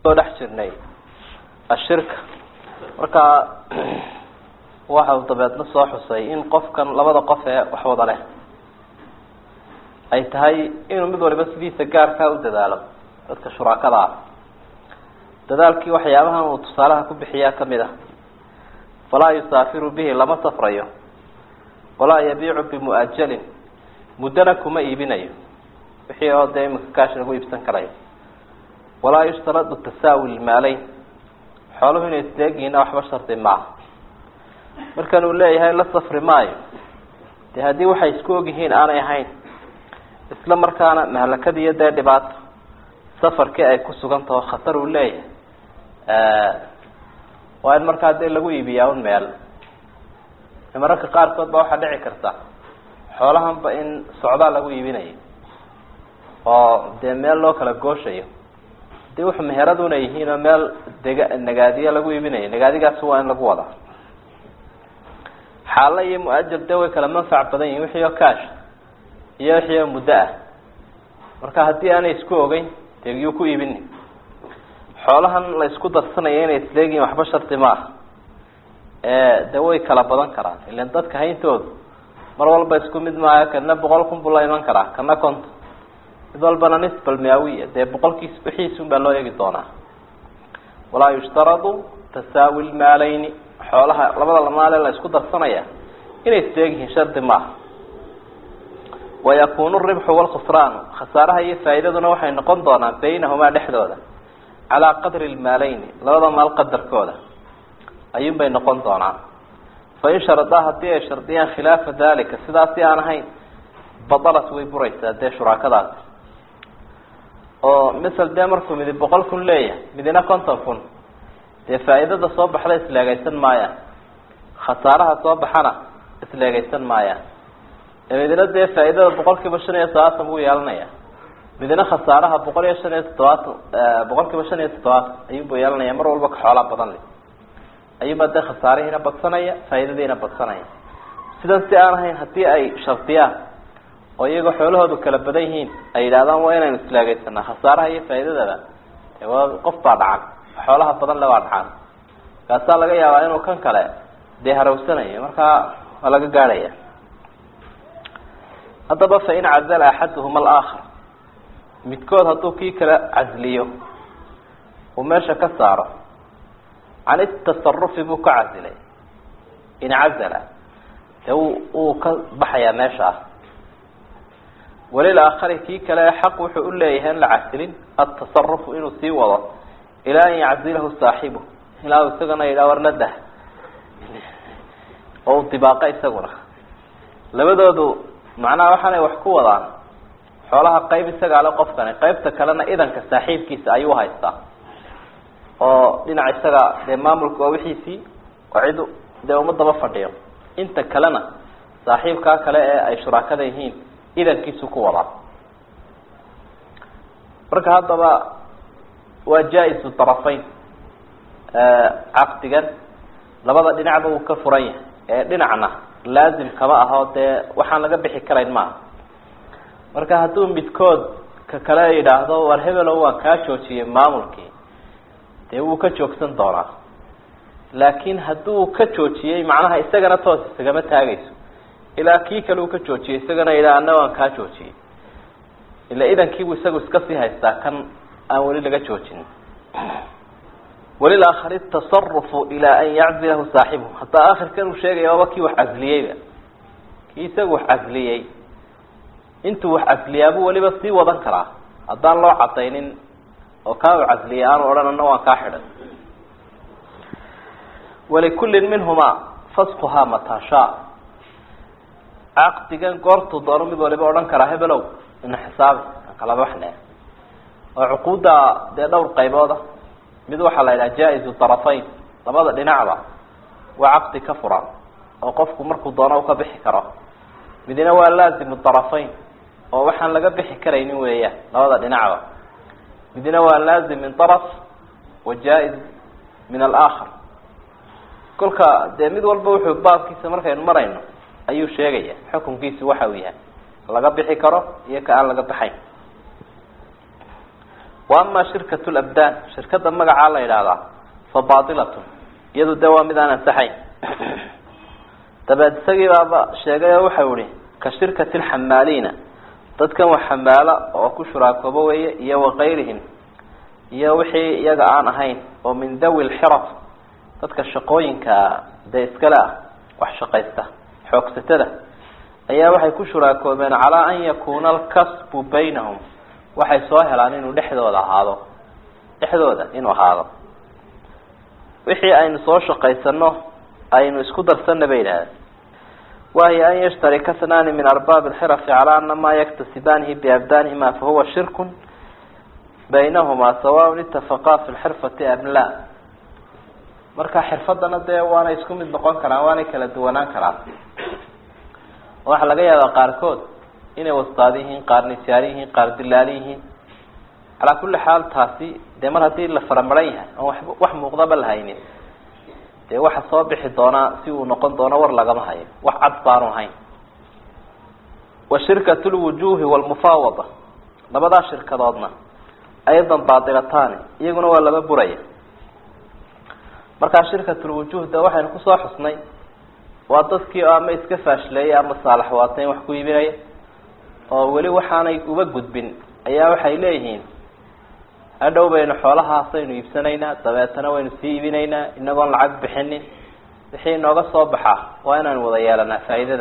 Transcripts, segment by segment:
kusoo dhex jirnay ashirka marka waxa uu dabeedna soo xusay in qofkan labada qof ee wax wada leh ay tahay inuu mid waliba sidiisa gaarkaa u dadaalo dadka shuraakada ah dadaalkii waxyaabahan uu tusaalaha ku bixiyaa kamid ah falaa yusaafiru bihi lama safrayo walaa yabiicu bimu'ajalin muddana kuma iibinayo wixii oo dee iminka kaash lagu iibsan karayo walaa yushtaradu tasaawi lmaaleyn xooluhu inay isleegyihiinna waxba shardi maaha markan uu leeyahay la safri maayo dee haddii waxay isku ogyihiin aanay ahayn isla markaana mahlakadiiyo dee dhibaato safarkii ay ku sugan taho khatar uu leeyahay waa in markaa dee lagu iibiyaa un meel mararka qaarkood ba waxaa dhici karta xoolahanba in socdaa lagu iibinayo oo dee meel loo kala gooshayo hadii wuxu meheraduna yihiin oo meel dega nagaadiya lagu iibinayo nagaadigaasi waa in lagu wadaa xaalo iyo mu-ajal dee way kala manfac badan yihin wixii oo kaash iyo wixii oo muddo ah marka haddii aanay isku ogeyn dee yuu ku iibini xoolahan la isku darsanayo inay isleegihin waxba shardi ma ah de way kala badan karaan ilan dadka hayntoodu mar walba isku mid maayo kana boqol kun buu la iman karaa kana konton mid walbana nisbal miawiya dee boqolkiis wixiisun baa loo eegi doonaa walaa yushtaradu tasaawi lmaaleyni xoolaha labada lamaale la isku darsanaya inay isleegyihiin shardi maaha wayakunu ribxu walkhusraanu khasaaraha iyo faa'iidaduna waxay noqon doonaan baynahumaa dhexdooda calaa qadri lmaaleyni labada maal qadarkooda ayuun bay noqon doonaan fain sharadaa haddii ay shardiyaan khilaafa dalika sidaasi aan ahayn badalat way buraysaa dee shuraakadaasi oo misal dee markuu midi boqol kun leeyahay midina konton kun dee faa'iidada soo baxda isleegaysan maayaan khasaaraha soo baxana isleegaysan maayaan midina dee faa'iidada boqol kiiba shan iyo todobaatan buu yeelanaya midina khasaaraha boqol iyo shan iyo toddobaatan boqol kiiba shan iyo toddobaatan ayuunbuu yeelanaya mar walba ka xoolaa badan le ayuunbaa dee khasaarihiina badsanaya faa'iidadiina badsanaya sidan si aan ahayn haddii ay shardiyaan oo iyagoo xoolahoodu kala badan yihiin ay yidhahdaan waa inaynu islaagaysanaa khasaaraha iyo faa'iidadaba waa qof baa dhacan xoolaha badan le baa dhacan kaasaa laga yaabaa inuu kan kale dee harawsanayo markaa waa laga gaadhaya haddaba fain cazala axaduhuma alaakhar midkood hadduu kii kala casliyo uu meesha ka saaro can itasarufi buu ka casilay incazala dee wuu ka baxayaa meesha ah walilaakhari kii kale xaq wuxuu u leeyahay in la casilin atasarufu inuu sii wado ilaa an yaczilahu saaxibu ilaa u isagana yidhaha warnadah oo u dibaaqa isaguna labadoodu macnaha waxaanay wax ku wadaan xoolaha qayb isagaa le qofkani qaybta kalena idanka saaxiibkiisa ayuu haystaa oo dhinac isaga dee maamulka waa wixiisii oo cid dee uma daba fadhiyo inta kalena saaxiibkaa kale ee ay shuraakada yihiin idankiisu ku wadaa marka haddaba waa jaa-isu darafayn caqdigan labada dhinacba uu ka furan yahay ee dhinacna laazim kama aho dee waxaan laga bixi karayn maaha marka hadduu midkood ka kale yidhaahdo war hebelo waan kaa joojiyey maamulkii dee wuu ka joogsan doonaa laakiin hadduu ka joojiyey macnaha isagana toos isagama taagayso ilaa kii kale uu ka joojiyey isagana yidhaha ana waan kaa joojiyey ila idankiibuu isagu iska sii haystaa kan aan weli laga joojinin walilaakhari tasarufu ilaa an yaczilahu saaxibuhu haddaa akhirkan uu sheegaya waaba kii wax casliyeyba kii isagu wax casliyey intuu wax casliyaabuu weliba sii wadan karaa haddaan loo cadaynin oo kaa u casliyay aanu odhan ana waan kaa xidhan walikullin minhumaa faskuhaa matashaa caqdigan goortuu doono mid waliba odhan karaa hebelow ina xisaabi aan kala baxne oo cuquudda dee dhowr qaybooda mid waxaa la yidhaha jaa-izu darafayn labada dhinacba waa caqdi ka furan oo qofku markuu doono u ka bixi karo midna waa laazimu darafayn oo waxaan laga bixi karaynin weeyaan labada dhinacba midna waa laazim min daraf wa jaa-iz min alaakhar kolka dee mid walba wuxuu baabkiisa markaynu marayno ayuu sheegaya xukunkiisu waxa uu yahay laga bixi karo iyo ka aan laga baxayn wa ama shirkat labdaan shirkada magacaa la yidhaahdaa fa baatilatun iyadu de waa mid aan ansaxayn dabeed isagii baaba sheegay oo waxau ihi ka shirkati lxamaaliina dadkan wax xamaalo oo ku shuraakoobo weeye iyo wakayrihim iyo wixii iyaga aan ahayn oo min dawi lxiraf dadka shaqooyinka dee iskale ah wax shaqaysta xoogsatada ayaa waxay ku shuraakoobeen calaa an yakuuna alkasbu baynahum waxay soo helaan inuu dhexdooda ahaado dhexdooda inuu ahaado wixii aynu soo shaqaysano aynu isku darsana bay yidhahdeen wahiy an yashtarika snaani min arbaab alxirafi calaa ana maa yaktasibaanihi biabdaanihima fahuwa shirkun baynahumaa sawaun itafaqaa fi lxirfati am la marka xirfadana dee waanay isku mid noqon karaan waanay kala duwanaan karaan waxaa laga yaabaa qaarkood inay wastaad yihiin qaar nisaar yihiin qaar dilaali yihiin calaa kulli xaal taasi dee mar haddii la faramaran yahay oon wa wax muuqdaba la haynin dee waxa soo bixi doonaa si uu noqon doono war lagama hayo wax cad baanu hayn wa shirkat lwujuhi walmufaawada labadaa shirkadoodna aydan baatilataani iyaguna waa laba buraya markaa shirkatulwujuh de waxaynu kusoo xusnay waa dadkii ama iska faashleeyay ama saalax waatayn wax ku iibinaya oo weli waxaanay uba gudbin ayaa waxay leeyihiin hadhow baynu xoolahaasaynu iibsanaynaa dabeetana waynu sii iibinaynaa inagoon lacag bixinin wixii inooga soo baxa waa inaynu wada yeelanaa faa'iidada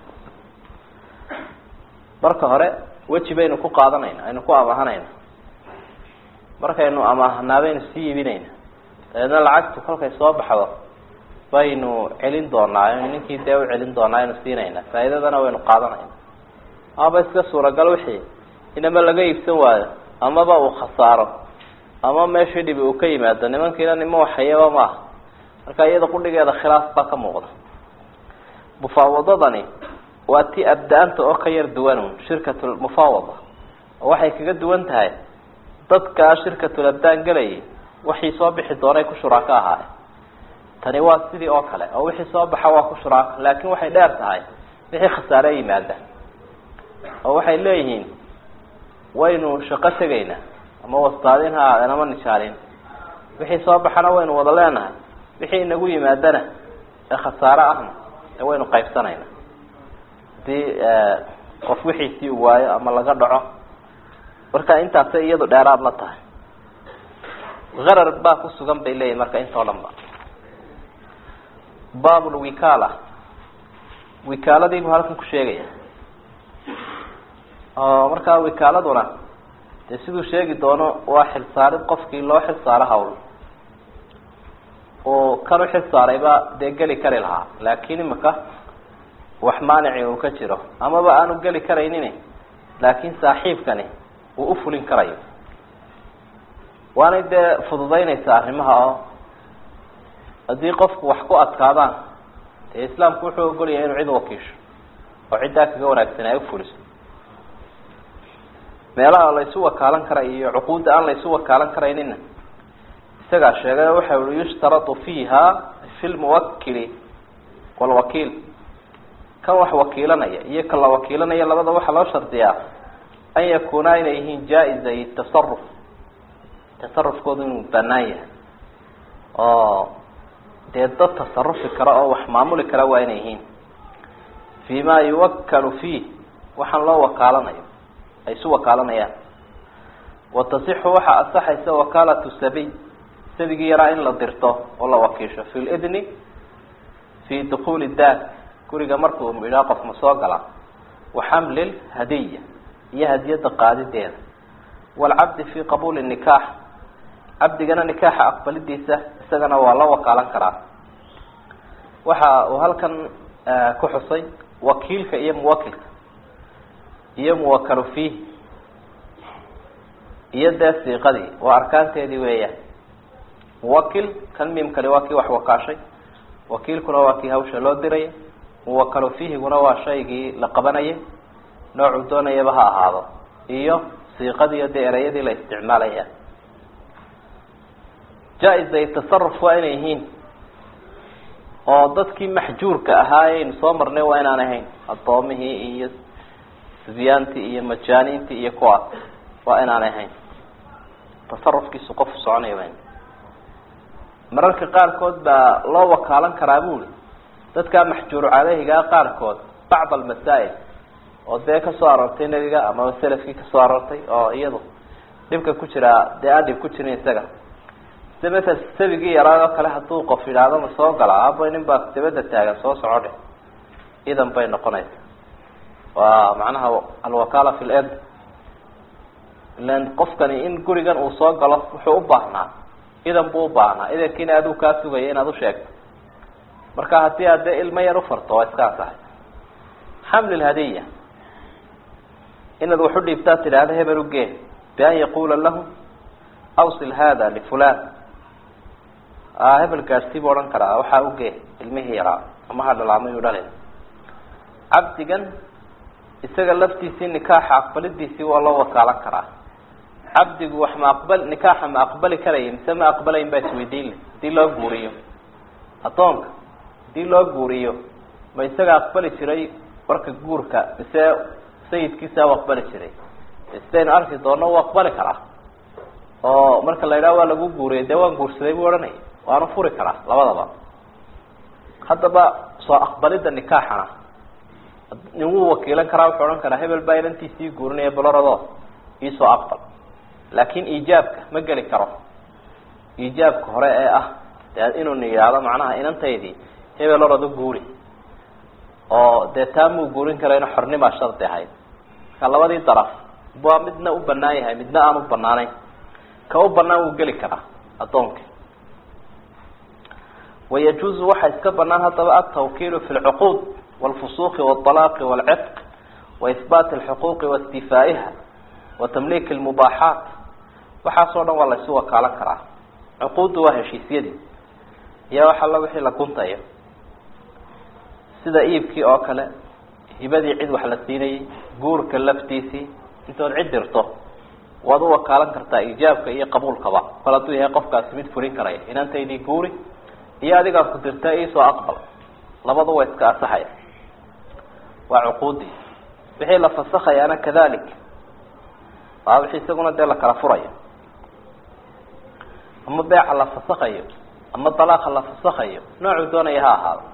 marka hore weji baynu ku qaadanayna aynu ku amahanayna markaynu amaahanaa baynu sii iibinayna dabeedna lacagtu kolkay soo baxdo baynu celin doonaa ninkii dee u celin doonaa aynu siinayna faa'iidadana waynu qaadanayna amaba iska suuragal wixii inama laga iibsan waayo amaba uu khasaaro ama meeshii dhibi uu ka yimaado nimankiina nima waxayaba maaha marka iyada qudhigeeda khilaaf baa ka muuqda mufaawadadani waa ti abda-anta oo ka yar duwanun shirkatul mufaawada oo waxay kaga duwan tahay dadkaa shirkatul abdaan gelayay waxii soo bixi doonay ku shuraako ahaaye tani waa sidii oo kale oo wixii soo baxa waa ku shuraako laakin waxay dheer tahay wixii khasaare yimaada oo waxay leeyihiin waynu shaqo tegaynaa ama wastaadin ha aadeen ama nishaalin wixii soo baxana waynu wada leenahay wixii inagu yimaadana ee khasaare ahna ee waynu qaybsanayna hadii qof wixiisii u waayo ama laga dhaco marka intaasay iyadu dheeraad la tahay harar baa ku sugan bay leeyihin marka intoo dhan ba bablwikaala wikaaladiibuu halkan ku sheegaya oo markaa wakaaladuna dee siduu sheegi doono waa xilsaarid qofkii loo xilsaaro hawl uu kan u xilsaarayba dee geli kari lahaa laakin imaka wax maanici uu ka jiro amaba aanu geli karaynin laakin saaxiibkani uu ufulin karayo waanay dee fududaynaysaa arrimaha oo haddii qofku wax ku adkaadaan dee islaamku wuxuu ogolyahay inuu cid wakiisho oo ciddaa kaga wanaagsan ay ufuliso meelaha laysu wakaalan kara iyo cuquudda aan laysu wakaalan karaynina isagaa sheegay oo waxa ui yushtaratu fiiha fi lmuwakili walwakiil kan wax wakiilanaya iyo kan la wakiilanaya labada waxaa loo shardiyaa an yakuuna inay yihiin jaa-izay tasaruf tasarufkoodu inuu banaan yahay oo dee dad tasarufi kara oo wax maamuli kara waa inay yihiin fi ma yuwakalu fiih waxaan loo wakaalanayo ay isu wakaalanayaan watasixu waxaa asaxaysa wakaalatu sabiy sabigii yaraa in la dirto oo la wakiisho fi lidni fi dukuli daar guriga markuu idhaa qof ma soo galaa wa xamli hadiya iyo hadiyada qaadideeda waalcabdi fi qabuuli nikaax cabdigana nikaaxa aqbalidiisa isagana waa la wakaalan karaa waxa uu halkan ku xusay wakiilka iyo muwakilka iyo muwakalu fiih iyo dee siiqadii waa arkaanteedii weeyaan muwakil kan mimkani waa kii wax wakaashay wakiilkuna waa kii hawsha loo diraya muwakalu fiihiguna waa shaygii la qabanayay noocuu doonayaba ha ahaado iyo siiqadiiyo dee ereyadii la isticmaalaya jaa-izay tasaruf waa inay yihiin oo dadkii maxjuurka ahaa aynu soo marnay waa inaan ahayn addoomihii iyo sibyaantii iyo majaaniintii iyo kuwaas waa inaan ahayn tasarufkiisu qofu soconaya ba mararka qaarkood baa loo wakaalan karaa buli dadkaa maxjuuru caleyhigaa qaarkood bacd almasaa'il oo dee kasoo aroortay nebiga amaba selafkii kasoo aroortay oo iyadu dhibka ku jiraa dee aan dhib ku jirin isaga sida masel sabigii yaraad oo kale hadduu qof yidhaahdo ma soo gala aba nin baa dabada taagan soo soco dhe idan bay noqonaysa waa macnaha alwakaala fi lend ilan qofkani in gurigan uu soo galo wuxuu u baahnaa idan buu ubaahnaa idankiina aduu kaa sugaya inaad usheegto marka haddii aad dee ilmo yar ufarto waa iska ansaxay xaml lhadiya inaad wax u dhiibtaa tidhaahda hebel ugee bian yaqula lahu awsil hada lifulan hebel gaadhsii buu odhan karaa waxaa ugee ilmihii yaraa ama ha dhalaamay u dhalin cabdigan isaga laftiisii nikaaxa aqbalidiisii waa loo wakaalan karaa cabdigu wax ma aqbal nikaaxa ma aqbali karaya mise ma aqbalayn baa isweydiinle hadii loo guuriyo addoonka hadii loo guuriyo ma isaga aqbali jiray warka guurka mise sayidkiisa u aqbali jiray sidaynu arki doono u aqbali karaa oo marka la yidhaha waa lagu guuriyay dee waan guursaday buu odhanaya waanu furi karaa labadaba haddaba soo aqbalidda nikaaxana nin wuu wakiilan karaa wuxuu odhan karaa hebel baa inantiisii guurinaya balorado iisoo aqbal laakin iijaabka ma geli karo iijaabka hore ee ah dee inuu na yidhaahdo macnaha inantaydii hebel orado guuri oo dee taa muu guurin karayno xornimaa shardi ahayd marka labadii daraf waa midna u banaan yahay midna aan u banaanayn ka u banaan wuu geli karaa addoonka wayajuuzu waxaa iska banaan haddaba altawkiilu fi lcuquud wاlfusuqi wاطalaaqi wاlcitq waihbaati اlxuquuqi waistifaa'iha watamliik اlmubaaxaat waxaasoo dhan waa la isu wakaalan karaa cuquuddu waa heshiisyadii iyo wax alla wixii la guntayo sida iibkii oo kale hibadii cid wax la siinayay guurka laftiisii intood cid dirto waad u wakaalan kartaa iijaabka iyo qabuulkaba kol hadduu yahay qofkaasi mid furin karaya inantaydii guuri iyo adigaa ku dirta iisoo aqbal labadu waa iska asaxaya waa cuquudii wixii la fasakhayaana kadalik waa wixii isaguna dee la kala furayo ama beeca la fasakhayo ama dalaaqa la fasakhayo noocuu doonaya ha ahaado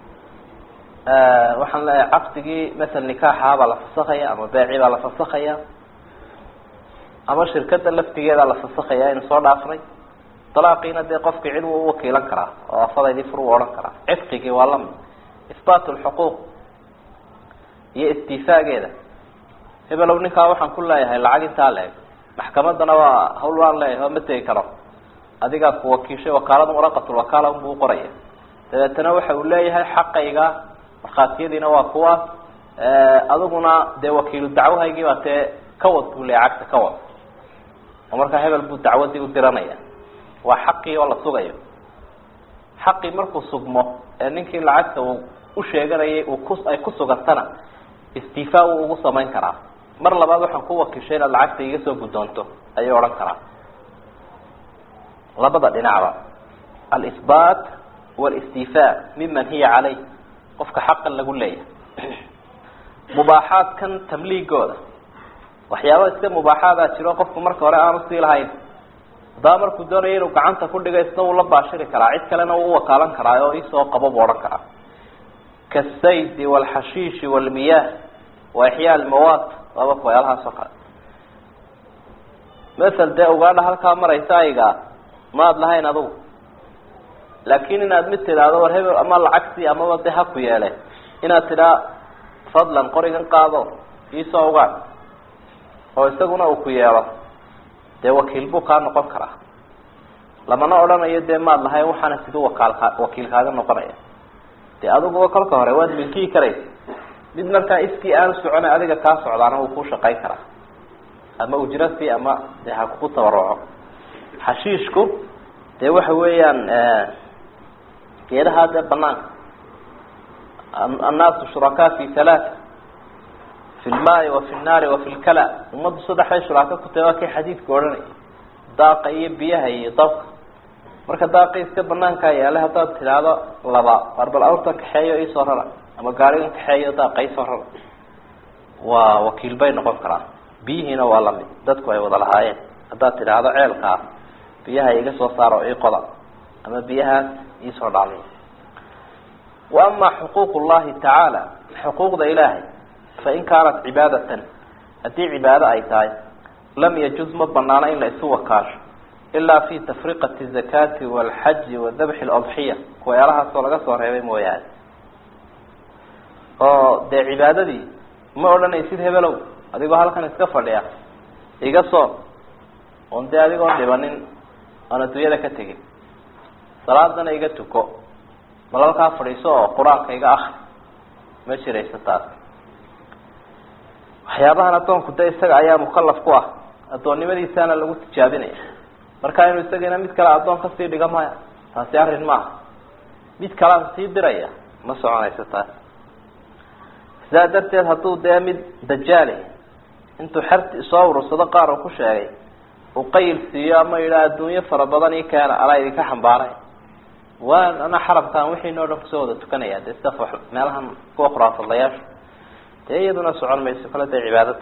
waxaan leeyahay caqdigii masel nikaaxaabaa la fasakhaya ama beecii baa la fasakhaya ama shirkada laftigeedaa la fasakhaya aynu soo dhaafnay dalaaqiina dee qofkii cid wuu uwakiilan karaa oo afadaydii fur u odhan karaa cidqigii waa lamid ihbaat lxuquuq iyo istifaageeda hebelow ninkaa waxaan ku leeyahay lacag intaa leeg maxkamadana waa hawl waan leeyahay oo ma tegi karo adigaa ku wakiishay wakaalada waraqatulwakaala unbuu uqoraya dabeetana waxa uu leeyahay xaqayga markhaatiyadiina waa kuwaas adiguna dee wakiilu dacwahaygii baa tee kawad buu leeyahay cagta kawad oo markaa hebel buu dacwadii u diranaya waa xaqii oo la sugayo xaqii markuu sugmo ee ninkii lacagta uu u sheeganayay uu ku ay ku sugantana istifaa wuu ugu samayn karaa mar labaad waxaan ku wakiishay inaad lacagta iga soo guddoonto ayuu odhan karaa labada dhinacba alisbaat walistifaa miman hiya caleyh qofka xaqan lagu leeyahay mubaaxaadkan tamliigooda waxyaaba iska mubaaxaadaa jiro qofku marka hore aanu sii lahayn haddaba markuu doonayo inuu gacanta ku dhigo isna wuu la baashiri karaa cid kalena wuu uwakaalan karaa oo isoo qabo buu odhan karaa kaasaydi waalxashiishi waalmiyaah wa ixyaa almawaad waaba waxyaalahaas oo kale masel dee ugaadha halkaa maraysa ayga maad lahayn adugu laakin inaad mid tidhaahdo war hebel ama lacagtii amaba de ha ku yeele inaad tidhaa fadlan qorigan qaado iisoo ugaadh oo isaguna uu ku yeelo dee wakiil buu kaa noqon karaa lamana odhanayo dee maad lahayn waxaana siduu wakaalka wakiil kaaga noqonaya dee adiguba kolka hore waad milkiyi karaysa mid markaa iskii aanu soconay adiga kaa socdaana wuu kuu shaqayn karaa ama ujrasi ama dee ha kugu tabaruco xashiishku dee waxa weeyaan geedaha dee banaanka annaasu shurakaa fi halaata fi lmaai wa fi nnaari wa fi lkala ummaddu saddexday shuraaka ku tahay waa kay xadiidku odhanaya daaqa iyo biyaha iyo dabka marka daaqi iska banaankaa yaale haddaad tidhaahdo laba war bal awrtan kaxeeyo iisoo rara ama gaarigan kaxeeyo daaqa iisoo rara waa wakiil bay noqon karaan biyihiina waa lamid dadku ay wada lahaayeen haddaad tidhaahdo ceelkaa biyaha iga soo saaro ii qoda ama biyahaas iisoo dhacliy wa ama xuquuq llahi tacaala xuquuqda ilaahay fain kaanat cibaadatan haddii cibaado ay tahay lam yajuz ma banaano in la isu wakaasho ilaa fi tafriqati zakati walxaji wa dabxi ladxiya kuweelahaasoo laga soo reebay mooyaane oo dee cibaadadii ma odhanaysid hebelow adigoo halkan iska fadhiya iga soon oon dee adigoon dhibanin oon adduunyada ka tegin salaadana iga tuko bal halkaa fadhiiso oo qur-aanka iga akri ma jirayso taas waxyaabahan addoonku de isaga ayaa mukalaf ku ah addoonnimadiisaana lagu tijaabinaya marka inuu isagana mid kale addoon kasii dhiga maya taasi arrin maaha mid kalean sii diraya ma soconayso taas sidaa darteed hadduu dee mid dajaali intuu xerti soo urursado qaar uu ku sheegay uu qayl siiyo ama yidhaha adduunyo fara badan ii keena anaa idinka xambaaray waan ana xarabkaan wixiinoo dhan kusoo wada tukanaya dee sida meelahan kuwa khuraafadlayaasha dee iyaduna socon mayso kale dee cibaadada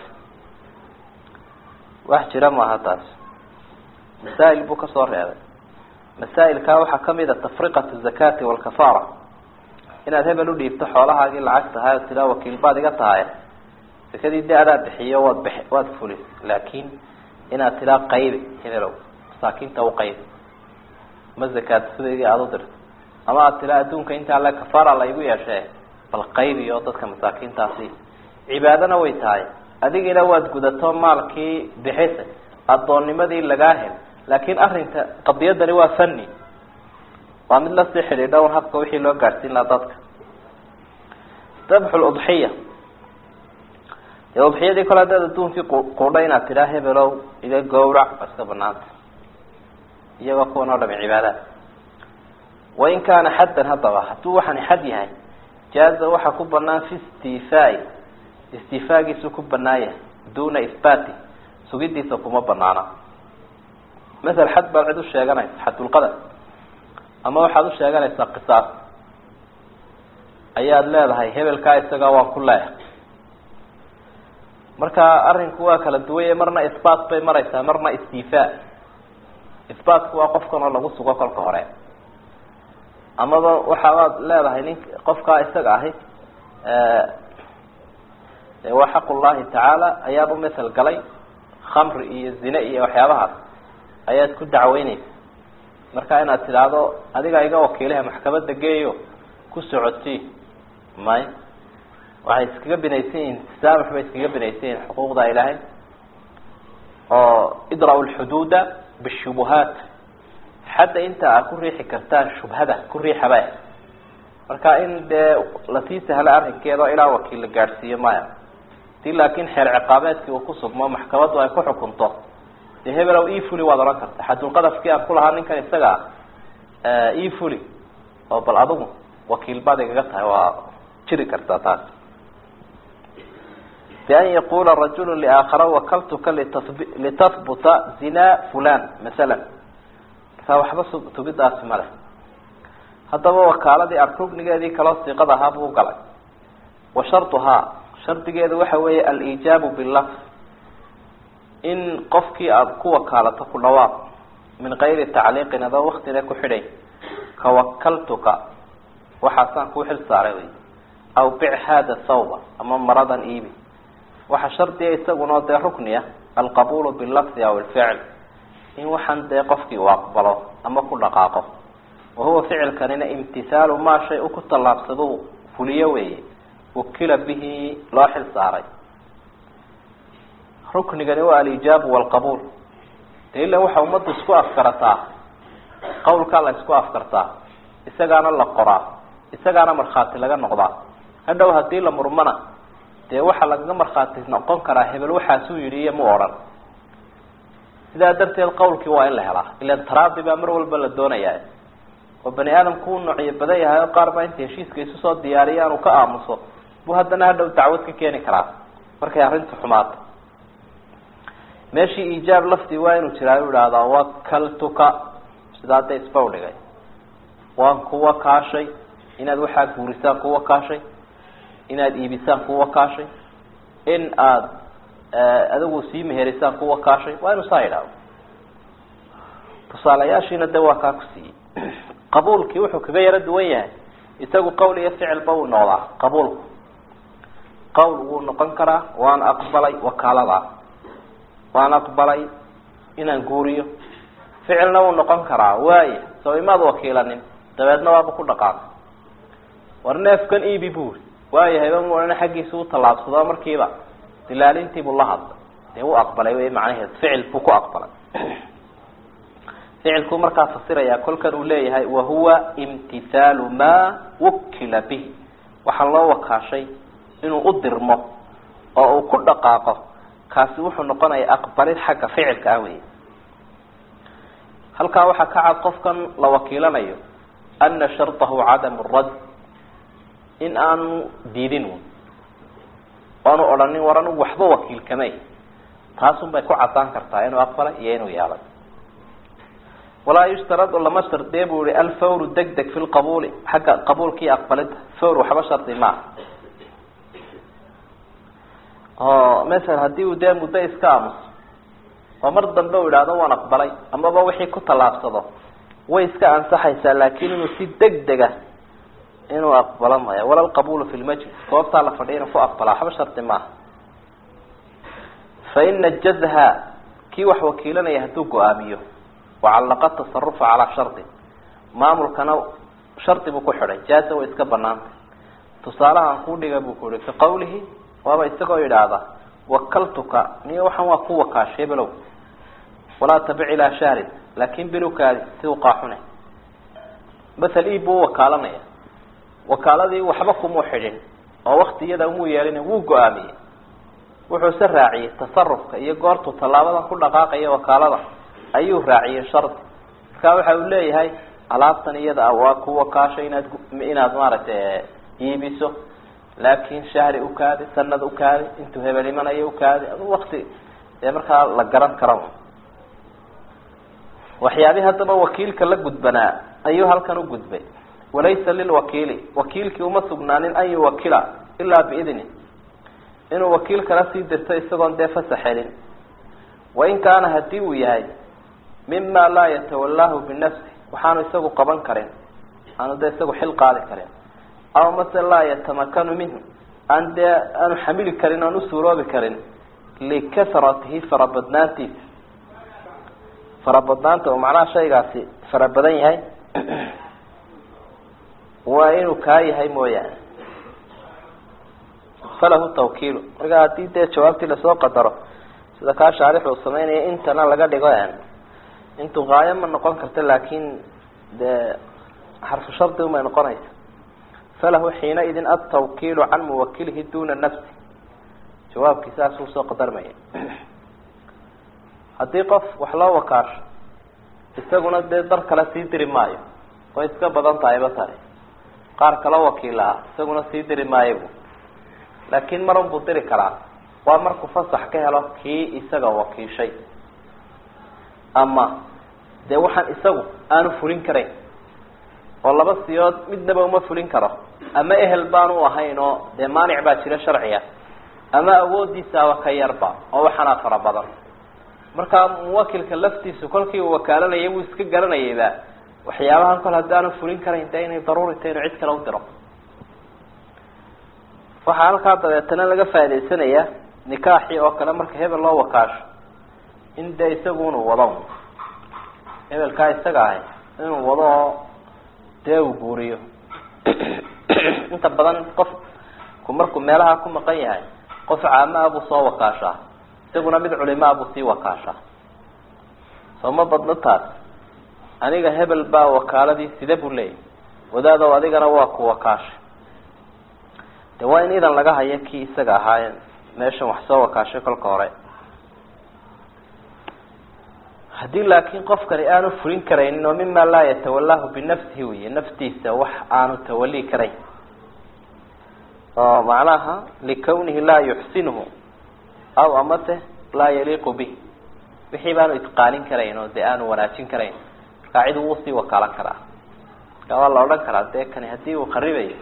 wax jira maaha taas masaa'il buu kasoo reebay masaa'ilkaa waxaa kamid a tafriqatu zakati walkafaara inaad hebel udhiibto xoolahaagii lacag tahay oo tidaa wakiil baad iga tahay sakadii de adaa bixiyo waad b waad fulis laakin inaad tidaa qaybi hebelow masaakiinta u qaybi ma zakaad sidaydii aada u dirto ama aad tidaa adduunka intaa le kafaara la igu yeeshee bal qaybi oo dadka masaakiintaasi cibaadona way tahay adigina waad gudato maalkii bixisa addoonnimadii lagaa hel laakin arrinka qadiyadani waa fani waa mid lasii xidhiidha un habka wixii loo gaadhsiin lahaa dadka dabxu ludxiya dee udxiyadii kole hadaad adduunkii quudha inaad tidhaa hebelow iga gawrac waa iska banaanta iyagoo kuwan oo dhami cibaadaad wain kaana xaddan haddaba hadduu waxani xad yahay jaaza waxaa ku banaan fi istifaai istifaagiisu ku banaan yahay duna ihbaati sugidiisa kuma banaana masel xad baad cid u sheeganaysa xadulqadar ama waxaad u sheeganaysaa qisaas ayaad leedahay hebelkaa isaga waan ku leeyahay marka arrinku waa kala duwanye marna isbaat bay maraysaa marna istifaa isbaatku waa qofkan oo lagu sugo kolka hore amaba waxaabaad leedahay nin qofkaa isaga ahi waa xaq ullahi tacaala ayaaba masel galay khamri iyo zine iyo waxyaabahaas ayaad ku dacweyneysa marka inaad tidhaahdo adiga iga wakiilaha maxkamada geeyo ku socodsii may waxay iskaga binaysan yihin tasaamux bay iskaga binaysan yihin xuquuqda ilaahay oo idra-u lxuduuda bishubuhaat xadda inta aad ku riixi kartaan shubhada ku riixaba marka in dee lasii sahlo arrinkeeda ilaa wakiil la gaadhsiiyo maya si laakin xeer ciqaabeedkii uu ku sugmo maxkamaddu ay ku xukunto dee hebelow efuli waad odhan karta xadulqadafkii aan ku lahaa ninkan isaga ah efuli oo bal adigu wakiil baad igaga tahay waa jiri kartaa taas bian yaqula rajulu liaakhara wakaltuka litahbuta zina fulan masala markaa waxba tugidaasi ma leh haddaba wakaaladii arrugnigeedii kaloo siiqad ahaa buu galay wa sharduhaa shardigeedu waxa weeye alijaabu bilafs in qofkii aada ku wakaalato ku dhawaaq min kayri tacliiqin adoo waktina ku xidhay kawakaltuka waxaasaan kuu xil saaray wy aw bic hada thawba ama maradan iibi waxaa shardiga isagunao dee rukniya alqabulu bilafdi aw ilficl in waxaan dee qofkii uu aqbalo ama ku dhaqaaqo wahuwa ficilkanina imtisaalu maa shay u ku tallaabsadu fuliyo weeye wakila bihi loo xil saaray ruknigani waa alijaabu walqabuul de ila waxa ummaddu isku afkarataa qawlkaa la isku afkartaa isagaana la qoraa isagaana markhaati laga noqdaa hadhow hadii la murmana dee waxaa lagaga markhaati noqon karaa hebel waxaasuu yidhi iyo mu odhan sidaa darteed qawlkii waa in la helaa ilan taraadi baa mar walba la doonayaa oo bani aadamku u noocyo badan yahay oo qaar baa inta heshiiska isu soo diyaariya anu ka aamuso buu haddana hadhow dacwad ka keeni karaa markay arrintu xumaato meeshii iijaab lafdi waa inuu jiraa u ihahdaa wakaltuka sidaa dee isbaw dhigay waan kuwa kaashay inaad waxaa guurisaan kuwa kaashay inaad iibisaan kuwa kaashay in aada adigu sii meherisaan kuwa kaashay waa inuu saa yidhahdo tusaalayaashiina de waa kaa ku siiyey qabuulkii wuxuu kaga yaro duwan yahay isagu qowl iyo ficilba wuu noqdaa qabuulku qowl wuu noqon karaa waan aqbalay wakaalada waan aqbalay inaan guuriyo ficilna wuu noqon karaa waaya soo imaad wakiilanin dabeedna waaba ku dhaqaaqay war neefkan iibi buuri waayahayba muana xaggiisa u tallaabsado markiiba dilaalintiibuu la hadlay dee u aqbalay wey macnaheed ficil buu ku aqbalay ficilkuu markaa fasiraya kolkan uu leeyahay wahuwa imtithaalu maa wukila bihi waxaa loo wakaashay inuu u dirmo oo uu ku dhaqaaqo kaasi wuxuu noqonaya aqbalid xagga ficilka ah wey halkaa waxaa ka cad qofkan la wakiilanayo ana sharطahu cadamu rad in aanu diidin oanu odhanin war anugu waxba wakiilkamay taasun bay ku cadaan kartaa inuu aqbalay iyo inuu yeelay walaa yushtaradu lama shardiye bu yihi alfawru deg deg fi lqabuuli xagga qabuulkii aqbalida fawr waxba shardi maaha oo masala hadii uu dee muddo iska aamuso oo mar dambe u idhaahdo waan aqbalay amaba wixii ku tallaabsado way iska ansaxaysaa laakin inuu si deg dega inuu aqbalo maya wala lqabulu fi lmajlis goobtaa la fadhiya inuu ku aqbalaa waxba shardi maaha fa ina jazha kii wax wakiilanaya hadduu go-aamiyo wacallaqa tasarufa calaa shardi maamulkana shardi buu ku xidhay jaaza way iska banaantay tusaalahaan kuu dhiga buu ku yihi ka qawlihi waaba isagoo yidhaahda wakaltuka niyo waxaan waa ku wakaashay below walaa tabic ilaa shahrin laakin bilowkaadi si u qaaxune masel ib buu wakaalanaya wakaaladii waxba kumuu xidhin oo waktiyada umuu yeelin wuu go-aamiyey wuxuuse raaciyey tasarufka iyo goortuu tallaabadan ku dhaqaaqaya wakaalada ayuu raaciyey shardi markaa waxa uu leeyahay alaabtan iyada waa ku wakaashay inaad inaad maaragtay iibiso laakin shahri ukaadi sanad ukaadi intuu hebel imanayo ukaadi adu wakti dee markaa la garan kara waxyaabii haddaba wakiilka la gudbanaa ayuu halkan u gudbay walaysa lilwakiili wakiilkii uma sugnaanin an yuwakila ilaa biidni inuu wakiil kala sii dirto isagoon dee fasax helin wain kaana hadii uu yahay mima laa yatawalaahu binafsi waxaanu isagu qaban karin aanu dee isagu xil qaadi karin aw mase laa yatamakanu minhu aan dee aanu xamili karin aan usuuroobi karin likasratihi farabadnaantiisa farabadnaanta oo macnaha shaygaasi fara badan yahay waa inuu kaa yahay mooyaane falahu tawkiilu marka haddii dee jawaabtii lasoo qadaro sida kaa shaarix uu sameynaya intana laga dhigo intu haayo ma noqon karta laakin dee xarfu shardi umay noqonaysa falahu xiinaidin altawkiilu can muwakilihi duna nafsi jawaabkii saas uu soo qadarmaya haddii qof wax loo wakaasho isaguna dee dar kale sii diri maayo way iska badan tahayba tani qaar kaloo wakiil ah isaguna sii diri maayo bu laakin marun buu diri karaa waa markuu fasax ka helo kii isaga wakiishay ama dee waxaan isagu aanu fulin karayn oo laba siyood midnaba uma fulin karo ama ehel baanu ahayn oo dee maanic baa jira sharciga ama awoodiisaaba ka yarba oo waxaanaa fara badan markaa muwakilka laftiisu kolkii uu wakaalanayay wuu iska garanayayba waxyaabahan kol haddaanu fulin karayn dee inay daruuri tahay inuu cid kale u diro waxaa halkaa dabeetana laga faa'idaysanayaa nikaaxii oo kale marka hebel loo wakaasho in dee isagu inuu wado hebelkaa isaga ahay inuu wado oo dee uu guuriyo inta badan qofku markuu meelaha ku maqan yahay qof caama buu soo wakaashaa isaguna mid culimaa buu sii wakaashaa soo ma badno taas aniga hebel baa wakaaladii sida buu leeyahy wadaadow adigana waa ku wakaashay de waa in idan laga hayo kii isaga ahaa meeshan wax soo wakaashay kolka hore haddii laakin qofkani aanu fulin karaynin oo mima laa yatawalaahu binafsihi wey naftiisa wax aanu tawali karayn oo macnaha likawnihi laa yuxsinuhu aw amase laa yaliiqu bih wixii baanu itqaanin karayn oo dee aanu wanaajin karayn markaa cid wuu sii wakaalan karaa marka waa la odhan karaa dee kani haddii uu qaribayo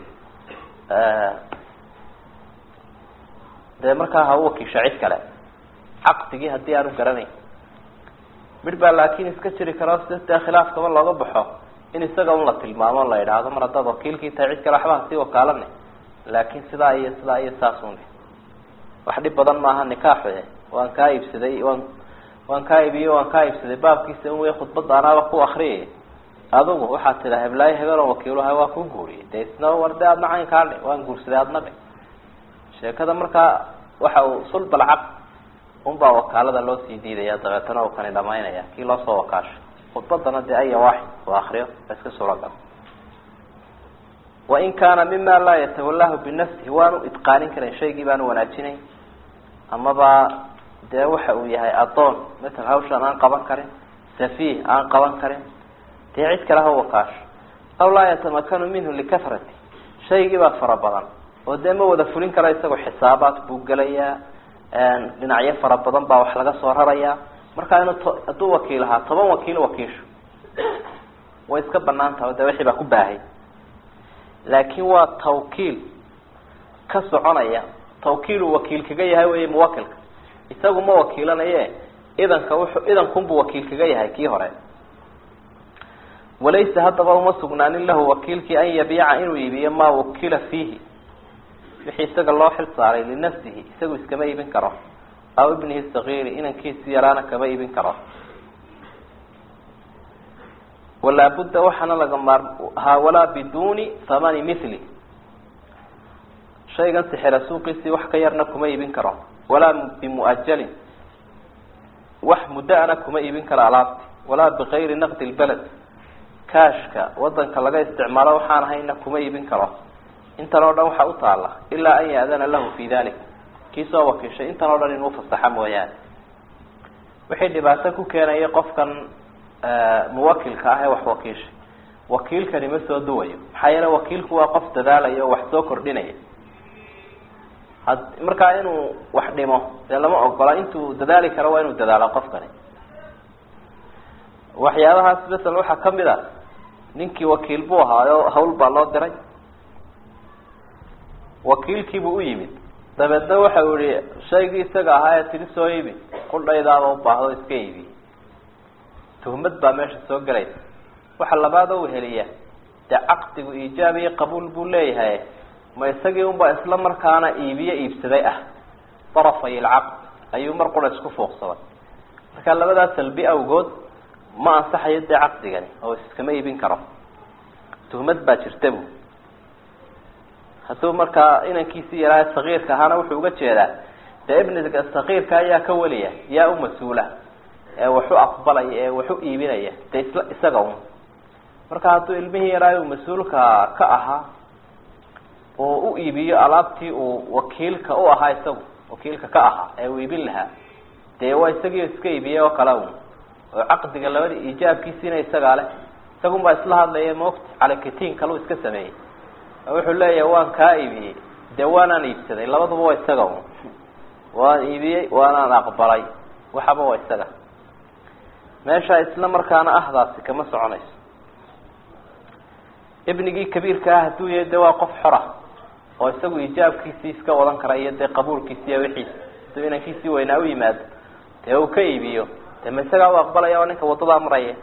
dee markaa ha u wakiisho cid kale caqdigii haddii aanu garanayn midh baa laakin iska jiri karo si dee khilaafkaba looga baxo in isaga un la tilmaamo la yidhaahdo mar haddaad wakiilkii tahay cid kale waxba hasii wakaalane laakin sidaa iyo sidaa iyo saasun wax dhib badan maaha nikaaxu waan kaa iibsaday waan waan kaa iibiye waan kaa iibsaday baabkiisa un wey khudbada anaaba ku akriyay adugu waxaad tidhaa heblaayo hebeloo wakiiluha waa ku guuriyay de isna war de adna caynkaa dhe waan guursaday adna dhe sheekada markaa waxa uu sulbalcaq unbaa wakaalada loo sii diidaya dabeetana uu kani dhamaynaya kii loo soo wakaasho khudbadana dee aya waaxid u akriyo a iska suuragal wain kaana mima laa yatawalahu binafsihi waanu idqaanin karin shaygii baanu wanaajinayn amaba dee waxa uu yahay adoon matal hawshaan aan qaban karin safiih aan qaban karin dee cid kale ha wakaasho aw laa yatamakanu minhu likafrati shaygii baa fara badan oo dee ma wada fulin kara isagoo xisaabaad buu gelayaa dhinacyo fara badan baa wax laga soo rarayaa markaa inuu t hadduu wakiil ahaa toban wakiil wakiisho way iska banaan taha de wixii baa ku baahay laakin waa tawkiil ka soconaya tawkiilu wakiil kaga yahay wey muwakilka isagu ma wakiilanaye idanka wuxuu idankunbuu wakiil kaga yahay kii hore walaysa haddaba uma sugnaanin lahu wakiilkii an yabiica inuu iibiyo maa wukila fiihi wixii isaga loo xil saaray linafsihi isagu iskama iibin karo aw ibnihi sagiiri inankiisi yaraana kama iibin karo walaa budda waxaana laga maar ha walaa biduni thamani mithli shaygan sixira suuqiisii wax ka yarna kuma iibin karo walaa bimuajalin wax muddo-ana kuma iibin karo alaabti walaa bikayri naqdi lbeled kaashka wadanka laga isticmaalo waxaan ahayna kuma iibin karo intan oo dhan waxaa u taala ilaa an ya-dana lahu fi dalik kii soo wakiishay intan oo dhan inuu fasaxa mooyaane wixii dhibaato ku keenaya qofkan muwakilka ah ee wax wakiishay wakiilkani ma soo duwayo maxaa yeele wakiilku waa qof dadaalaya oo wax soo kordhinaya had markaa inuu wax dhimo dee lama ogola intuu dadaali karo waa inuu dadaalo qofkani waxyaabahaas masala waxaa kamid a ninkii wakiil buu ahaayo hawl baa loo diray wakiilkiibuu u yimid dabeedna waxa uu yihi shaygii isaga ahaa ee tiri soo iibi qudhaydaaba ubaahdo iska iibi tuhmad baa meesha soo gelaysa waxa labaad oo weheliya dee caqdigu iijaab iyo qabuul buu leeyahay ma isagii unba isla markaana iibiye iibsaday ah darafay ilcaqd ayuu mar qura isku fuuqsaday marka labadaas salbi awgood ma ansaxayo dee caqdigani oo iskama iibin karo tuhmad baa jirta bu hadduu markaa inankiisii yaraa sagiirka ahaana wuxuu uga jeedaa dee ibniga sagiirka ayaa ka weliya yaa u mas-uula ee waxu aqbalaya ee waxu iibinaya dee isla isaga un marka hadduu ilmihii yaraa uu mas-uulka ka ahaa oo u iibiyo alaabtii uu wakiilka u ahaa isagu wakiilka ka ahaa ee uu iibin lahaa dee waa isagii iska iibiyey oo kale un oo caqdiga labada iijaabkiisiina isagaa leh isagun baa isla hadlaya maogta calakitiin kaleu iska sameeyey wuxuu leeyahay waan kaa iibiyey dee waanaan iibsaday labaduba waa isaga un waan iibiyey waanaan aqbalay waxaba waa isaga meesha isla markaana ahdaasi kama soconayso ibnigii kabiirka ah hadduu yahay de waa qof xora oo isagu ijaabkiisii iska wadan kara iyo dee qabuulkiisi iyo wixiisa hadduu inankiisii weynaa u yimaado dee uu ka iibiyo dee ma isagaa u aqbalaya oo ninka wadadaa maraya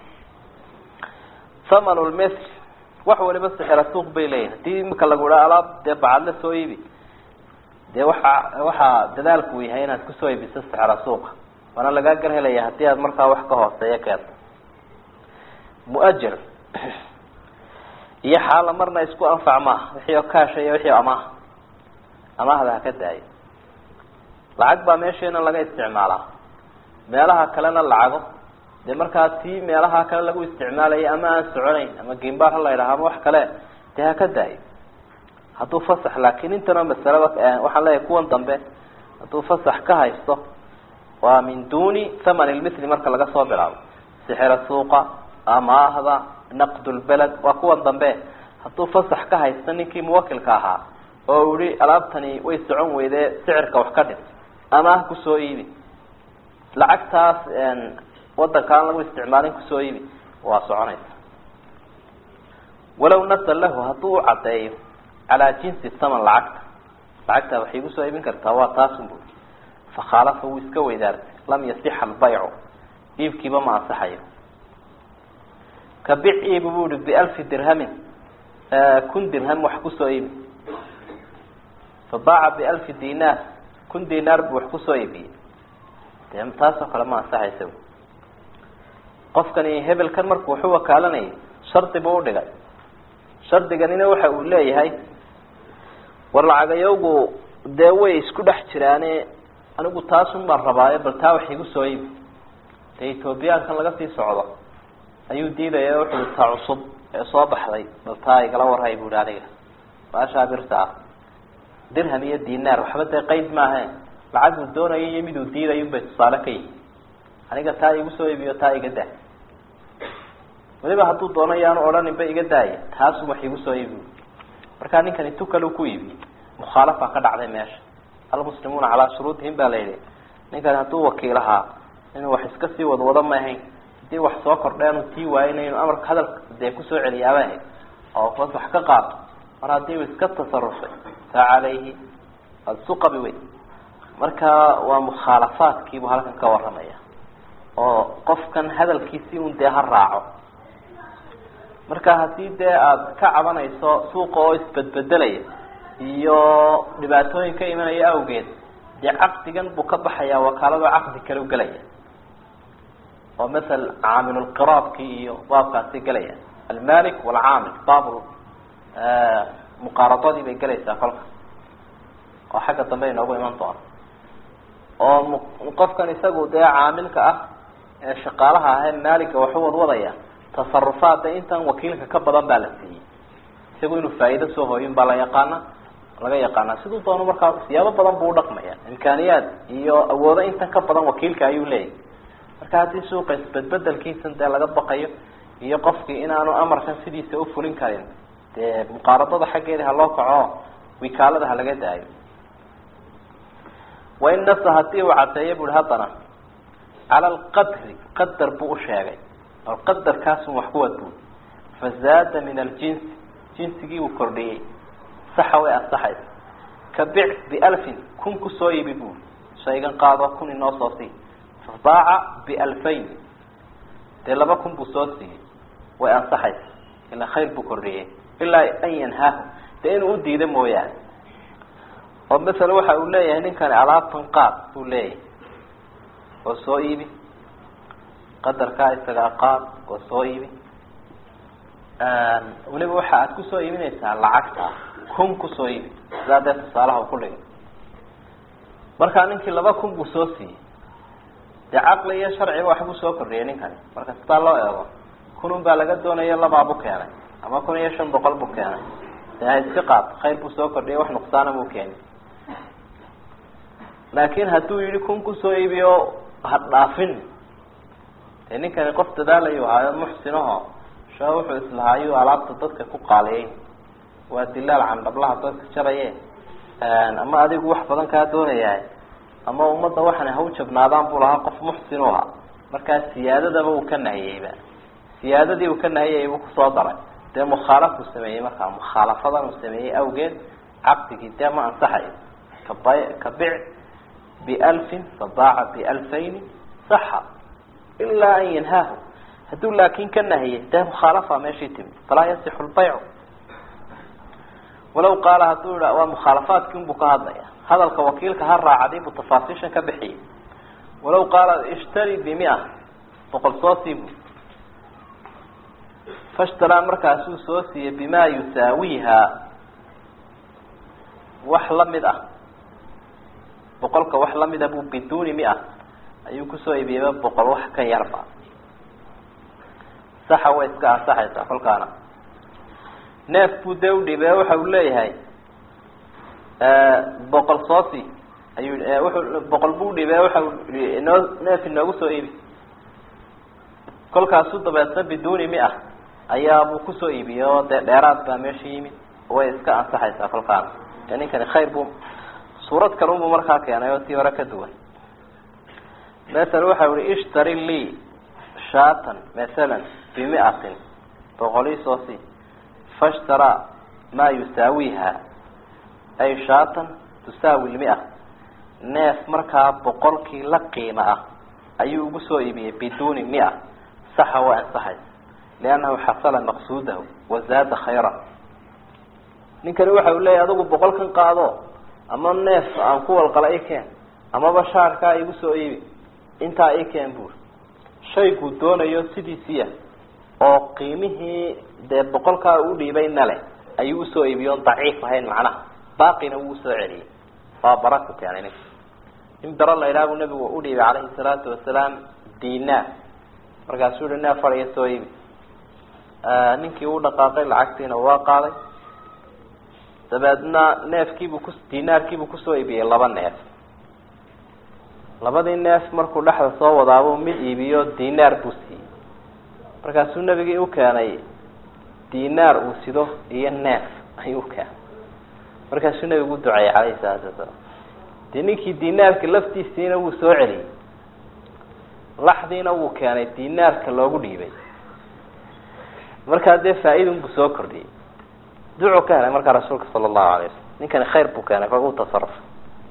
thaman lmil wax waliba sixira suuq bay leeyihin hadii imika lagu idhaa alaab dee bacadle soo iibi dee waxa waxaa dadaalku uu yahay inaad kusoo iibiso sixira suuqa waana lagaa gar helaya haddii aad markaa wax ka hooseeya keento muajir iyo xaala marna isku anfac maaha wixii oo kaasha iyo wixii amaah amaahda ha ka daayo lacag baa meesheena laga isticmaalaa meelaha kalena lacago dee markaa tii meelaha kale lagu isticmaalayo ama aan soconayn ama gimbaar ha la yidhaha ama wax kale dee ha ka daayo hadduu fasax laakin intana masalaba waxaan leeyahay kuwan dambe hadduu fasax ka haysto waa min duni thaman lmithli marka laga soo bilaabo sixira suuqa amaahda naqd lbeled waa kuwan dambe hadduu fasax ka haysto ninkii muwakilka ahaa oo u yihi alaabtani way socon weydee sicirka wax ka dhim amaah kusoo iibi lacagtaas wadanka aan lagu isticmaalin kusoo iibi waa soconaysa walow nasa lahu hadduu u caddeeyo calaa jinsi thaman lacagta lacagtaa waxay igusoo iibin kartaa waa taasun bu fakhaalafa wuu iska weydaartay lam yasixa albaycu iibkiiba ma ansaxayo ka bic iibi bu ihi bialfi dirhamin kun dirham wax kusoo iibi fabaaca bialfi dinaar kun dinaar buu wax kusoo iibiyey de taasoo kale ma ansaxaysa qofkani hebelkan markuu waxu wakaalanayay shardi buu udhigay shardiganina waxa uu leeyahay war lacagayowgu dee way isku dhex jiraane anigu taasun baan rabaayo bal taa wax igu soo iibi dee ethoobiyaankan laga sii socdo ayuu diidaya wuxuu taa cusub ee soo baxday bal taa igala warhay bu ihi aniga baashaa birta ah dirham iyo dinaar waxba dee qeyd maahe lacaguu doonayo iyo miduu diidayo bay tusaale ka yihi aniga taa igu soo iibiyo taa iga daa weliba hadduu doono yaanu odhaninba iga daaya taasu wax igu soo iibi markaa ninkani tukal ku iibiyey mukhaalafa ka dhacday meesha almuslimuuna calaa shuruudihim baa la yidhi ninkani hadduu wakiilahaa inuu wax iska sii wadwado ma ahayn hadii wax soo kordheenu tii waayena inuu amarka hadalka dee kusoo celiyaaba ahayd oo bas wax ka qaato mar haddii uu iska tasarufay fa calayhi asuqabi wey marka waa mukhaalafaadkiibuu halkan ka waramaya oo qofkan hadalkiisii un dee ha raaco marka haddii dee aada ka cabanayso suuqa oo isbedbedelaya iyo dhibaatooyin ka imanaya awgeed dee caqdigan buu ka baxayaa wakaalado caqdi kale u gelaya oo masal caamilulqiraabki iyo baabkaasi gelaya almalik walcaamil baab muqaaradadii bay gelaysaa kolka oo xagga dambe inoogu iman doona oo qofkan isagu dee caamilka ah ee shaqaalaha ah ee maaliga waxu wadwadaya tasarufaadda intan wakiilka ka badan baa la siiyey isagu inuu faa'iido soo hooyin baa la yaqaana laga yaqaana siduu doono markaa siyaabo badan buu udhaqmaya imkaaniyaad iyo awoodo intan ka badan wakiilka ayuu leeyahy marka haddii suuqa isbedbedelkiisan dee laga baqayo iyo qofkii inaanu amarkan sidiisa ufulin karin dee muqaaradada xaggeeda haloo kaco wikaalada ha laga daayo wain nasa hadii uu cadeeyo bui haddana cala alqadri qadar buu usheegay bal qadarkaasun wax kuwad bui fazaada min aljinsi jinsigii uu kordhiyey saxa way ansaxaysa ka bic bialfin kun kusoo iibi bui shaygan qaado kun inoo soo sii fabaaca bialfayn dee laba kun buu soo siiyey way ansaxaysa ila khayr buu kordhiyey ilaa an yanhaahu dee inuu udiida mooyaane oo masala waxa uu leeyahay ninkani alaabtan qaad buu leeyahay oo soo iibi qadarkaa isagaa qaad oo soo iibi weliba waxa aad kusoo iibinaysaa lacagta kun kusoo iibi sidaa dee tusaalaha u ku dhigay markaa ninkii laba kun buu soo siiyey dee caqli iyo sharciba waxbuu soo kordhiyay ninkani marka sidaa loo eego kunun baa laga doonaya labaabu keenay ama kun iyo shan boqol buu keenay dee ha iska qaad khayr buu soo kordhiyay wax nuqsaana buu keenay laakin hadduu yihi kun kusoo iibiyo ha dhaafin dee ninkani qof dadaalayu ahaayo muxsinaho sha wuxuu islahaayuu alaabta dadka ku qaaliyey waa dilaal candhablaha dadka jaraye ama adigu wax badan kaa doonayaa ama ummadda waxana ha u jabnaadaan buu lahaa qof muxsin u ahaa markaa siyaadadaba uu ka nahiyeyba siyaadadii uu ka nahiyayay buu kusoo daray dee mukhaalafuu sameeyey markaa mukhaalafadan uu sameeyey awgeed caqdigii dee ma ansaxayo kaba ka bic bialfin fabaaca bialfayni saxa ilaa an yanhaahu hadduu laakin ka nahiyey dee mukhaalafa meeshii timid falaa yasixu lbaycu walaw qaala hadduu iha waa mukhaalafaadkii unbuu ka hadlaya hadalka wakiilka ha raacday buu tafaasiishan ka bixiyey walaw qaala ishtari bimia boqol soo siibu fashtaraa markaasuu soo siiyey bima yusaawiha wax lamid ah boqolka wax lamida buu biduuni mia ayuu kusoo iibiyeyba boqol wax ka yarba saxa way iska ansaxaysaa kolkaana neef buu dee udhiibe waxa uu leeyahay boqol soosi ayuu wuxuu boqol buu udhiibe waxa inoo neef inoogu soo iibi kolkaasu dabeedna biduuni mia ayaabuu kusoo iibiyey oo dee dheeraad baa meesha yimid way iska ansaxaysaa kolkaana dee ninkani khayr buu suurad kale unbuu markaa keenay oo tii hore ka duwan masala waxa uhi ishtari lii shaatan masalan bimiatin boqolii soosi fashtaraa maa yusaawiha ay shaatan tusaawi lmia neef markaa boqolkii la qiimo ah ayuu ugu soo iibiyey biduuni mia saxa waa ansaxaysa liannahu xasala maqsuudahu wazaada khayra ninkani waxa uu leeyahy adigu boqolkan qaado ama neef aan ku walqala i keen amaba shaarkaa igu soo iibi intaa i keen buuri shayguu doonayo sidiisiya oo qiimihii dee boqolkaa u dhiibayna leh ayuu usoo iibiyo on daciif ahayn macnaha baaqina wuu usoo celiyey waa bara ku keenay ninka in bero la idhaha buu nabigu u dhiibay calayhi salaatu wasalaam dinaar markaasuu yihi neef fadhiya soo iibi ninkii uu dhaqaaqay lacagtiina waa qaaday dabeedna neefkiibuu ku dinaarkiibuu kusoo iibiyey laba neef labadii neef markuu dhexda soo wadaabuu mid iibiyo dinaar buu siiyey markaasuu nebigii u keenay dinaar uu sido iyo neef ayuu ukeenay markaasuu nebigu u duceeyey calayhi salaatu wasalaam dee ninkii dinaarka laftiisiina wuu soo celiyey laxdiina wuu keenay dinaarka loogu dhiibay markaa dee faa-idun buu soo kordhiyey ducuu ka helay markaa rasuulka sala allahu alay wasalam ninkani khayr buu keenay kol u tasarufay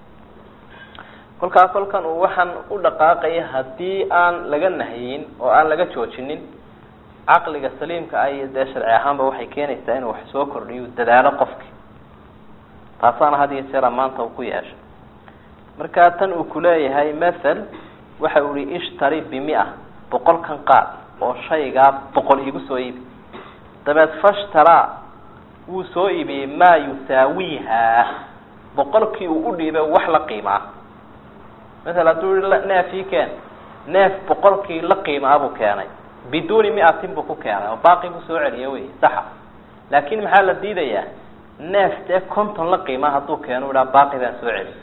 kolkaa kolkan uu waxaan u dhaqaaqaya haddii aan laga nahyin oo aan laga joojinin caqliga saliimka ah iyo dee sharci ahaanba waxay keenaysaa inuu wax soo kordhiyo dadaalo qofki taasaana had iyo jeera maanta uu ku yeeshay markaa tan uu kuleeyahay mathal waxa uu ihi ishtari bimia boqolkan qaad oo shaygaa boqol iigu soo iibi dabeed fashtaraa wuu soo iibiyey maa yusaawiiha boqolkii uu u dhiibay wax la qiimaa maala hadduu i neef ii keen neef boqolkii la qiimaa buu keenay biduuni miatin buu ku keenay oo baaqi buu soo celiya wey saxa laakin maxaa la diidayaa neef dee conton la qiimaa hadduu keeno u dhaha baaqi baan soo celi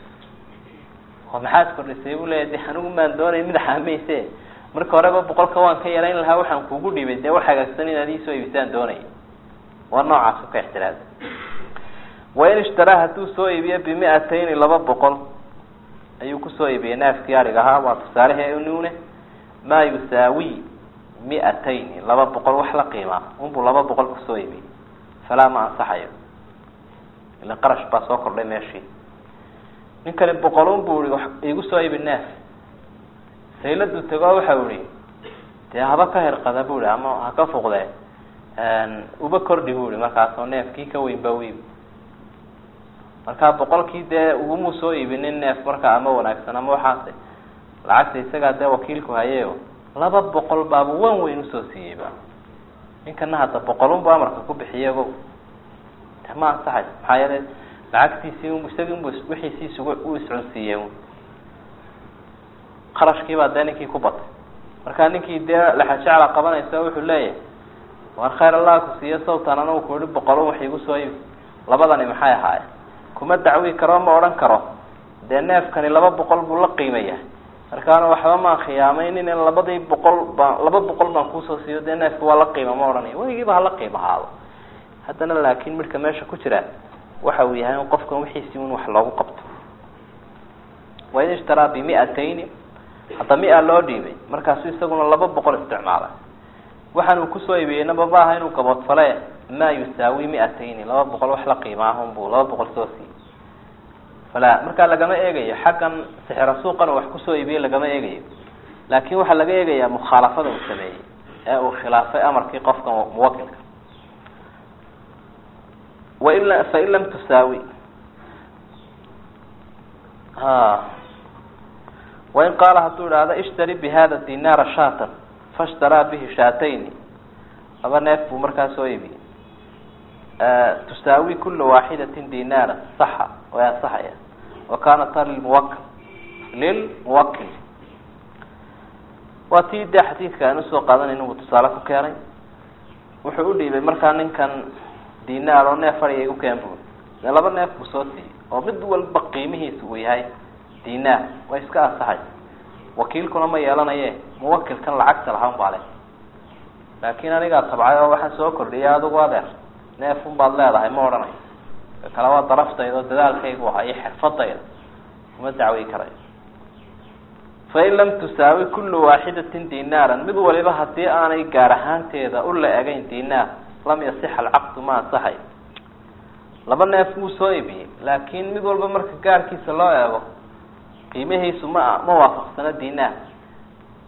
oo maxaad kordhisay buu leeya de anigu maan doonay mid xaamayse marka horeba boqolka waan ka yarayn lahaa waxaan kugu dhibay dee wax hagaagsan inaad iisoo iibisaan doonaya waa noocaas ka ixtiraada wain ishtaraa hadduu soo iibiyo bimiatayni laba boqol ayuu kusoo iibiyey neefkii arig ahaa waa tusaalehe nune maa yusaawi miatayni laba boqol wax la qiimaa unbuu laba boqol kusoo iibiyey falaa ma ansaxayo ila qarash baa soo kordhay meeshii ninkani boqolun buu i igu soo iibi neef sayladu tego waxau ihi dee haba ka herqada bu ihi ama ha ka fuqdee uba kordhi bu ihi markaasoo neefkii ka weyn ba u iibi markaa boqolkii dee ugumuu soo iibinin neef markaa ama wanaagsan ama waxaase lacagta isagaa dee wakiilku hayeyo laba boqol baaba wan weyn usoo siiyeyba ninkana hadda boqolunbu amarka ku bixiyey ogow de ma ansaxayso maxaa yeele lacagtiisii un isagii unbu wixiisiis u iscunsiiyey qarashkiibaa dee ninkii ku batay markaa ninkii dee laxajecla qabanaysa wuxuu leeyahay war khayr allah ku siiyo sawtan anagu ku ihi boqolun wax igu soo iibi labadani maxay ahaaye kuma dacwi karo ma odhan karo dee neefkani laba boqol buu la qiimaya markaana waxba maan khiyaamaynin in labadii boqol baan laba boqol baan kuusoo siiyo dee neefka waa la qiima ma odhanaya weligiiba hala qiima haado haddana laakin midhka meesha ku jira waxa uu yahay in qofkan wixiisii un wax loogu qabto wain ishtaraa bimiatayni hadda mia loo dhiibay markaasu isaguna laba boqol isticmaalay waxaan uu kusoo iibiyey nababa aha inuu gaboodfale maa yusaawi miatayni laba boqol wax la qiima ah unbuu laba boqol soo siiyey fala markaa lagama eegayo xaggan sixira suuqan uu wax kusoo iibiyey lagama eegayo laakin waxaa laga eegayaa mukhaalafada uu sameeyey ee uu khilaafay amarkii qofkan muwakilka wain fain lam tusaawi ha wain qaala hadduu idhaahdo ishtari bihada dinaara shaatan fashtaraa bihi shaatayni laba neef buu markaa soo iibiyey tusaawi kula waaxidatin dinaara saxa way ansaxaya wa kanata lilmuwakil lilmuwakil waa tii dee xadiidka aan usoo qaadanayna uu tusaale ku keenay wuxuu udhiibay markaa ninkan dinaar oo neef fadhiga igu keen bu dee laba neef buu soo siiyey oo mid walba qiimihiisa uu yahay dinaar way iska ansaxaysa wakiilkuna ma yeelanaye muwakilkan lacagta lahaan baa le laakin anigaa tabcay oo waxaan soo kordhiyay adigu adeer neef un baad leedahay ma odhanayo kale waa daraftayda oo dadaalkaygu ahaa iyo xirfadayda kuma dacwi karayo fain lam tusaawi kulu waaxidatin dinaaran mid waliba hadii aanay gaar ahaanteeda u la egayn dinaar lam yasixa alcaqdu ma ansaxay laba neef wuu soo ibiyey laakin mid walba marka gaarkiisa loo eego qiimihiisu ma ma waafaqsano dinaar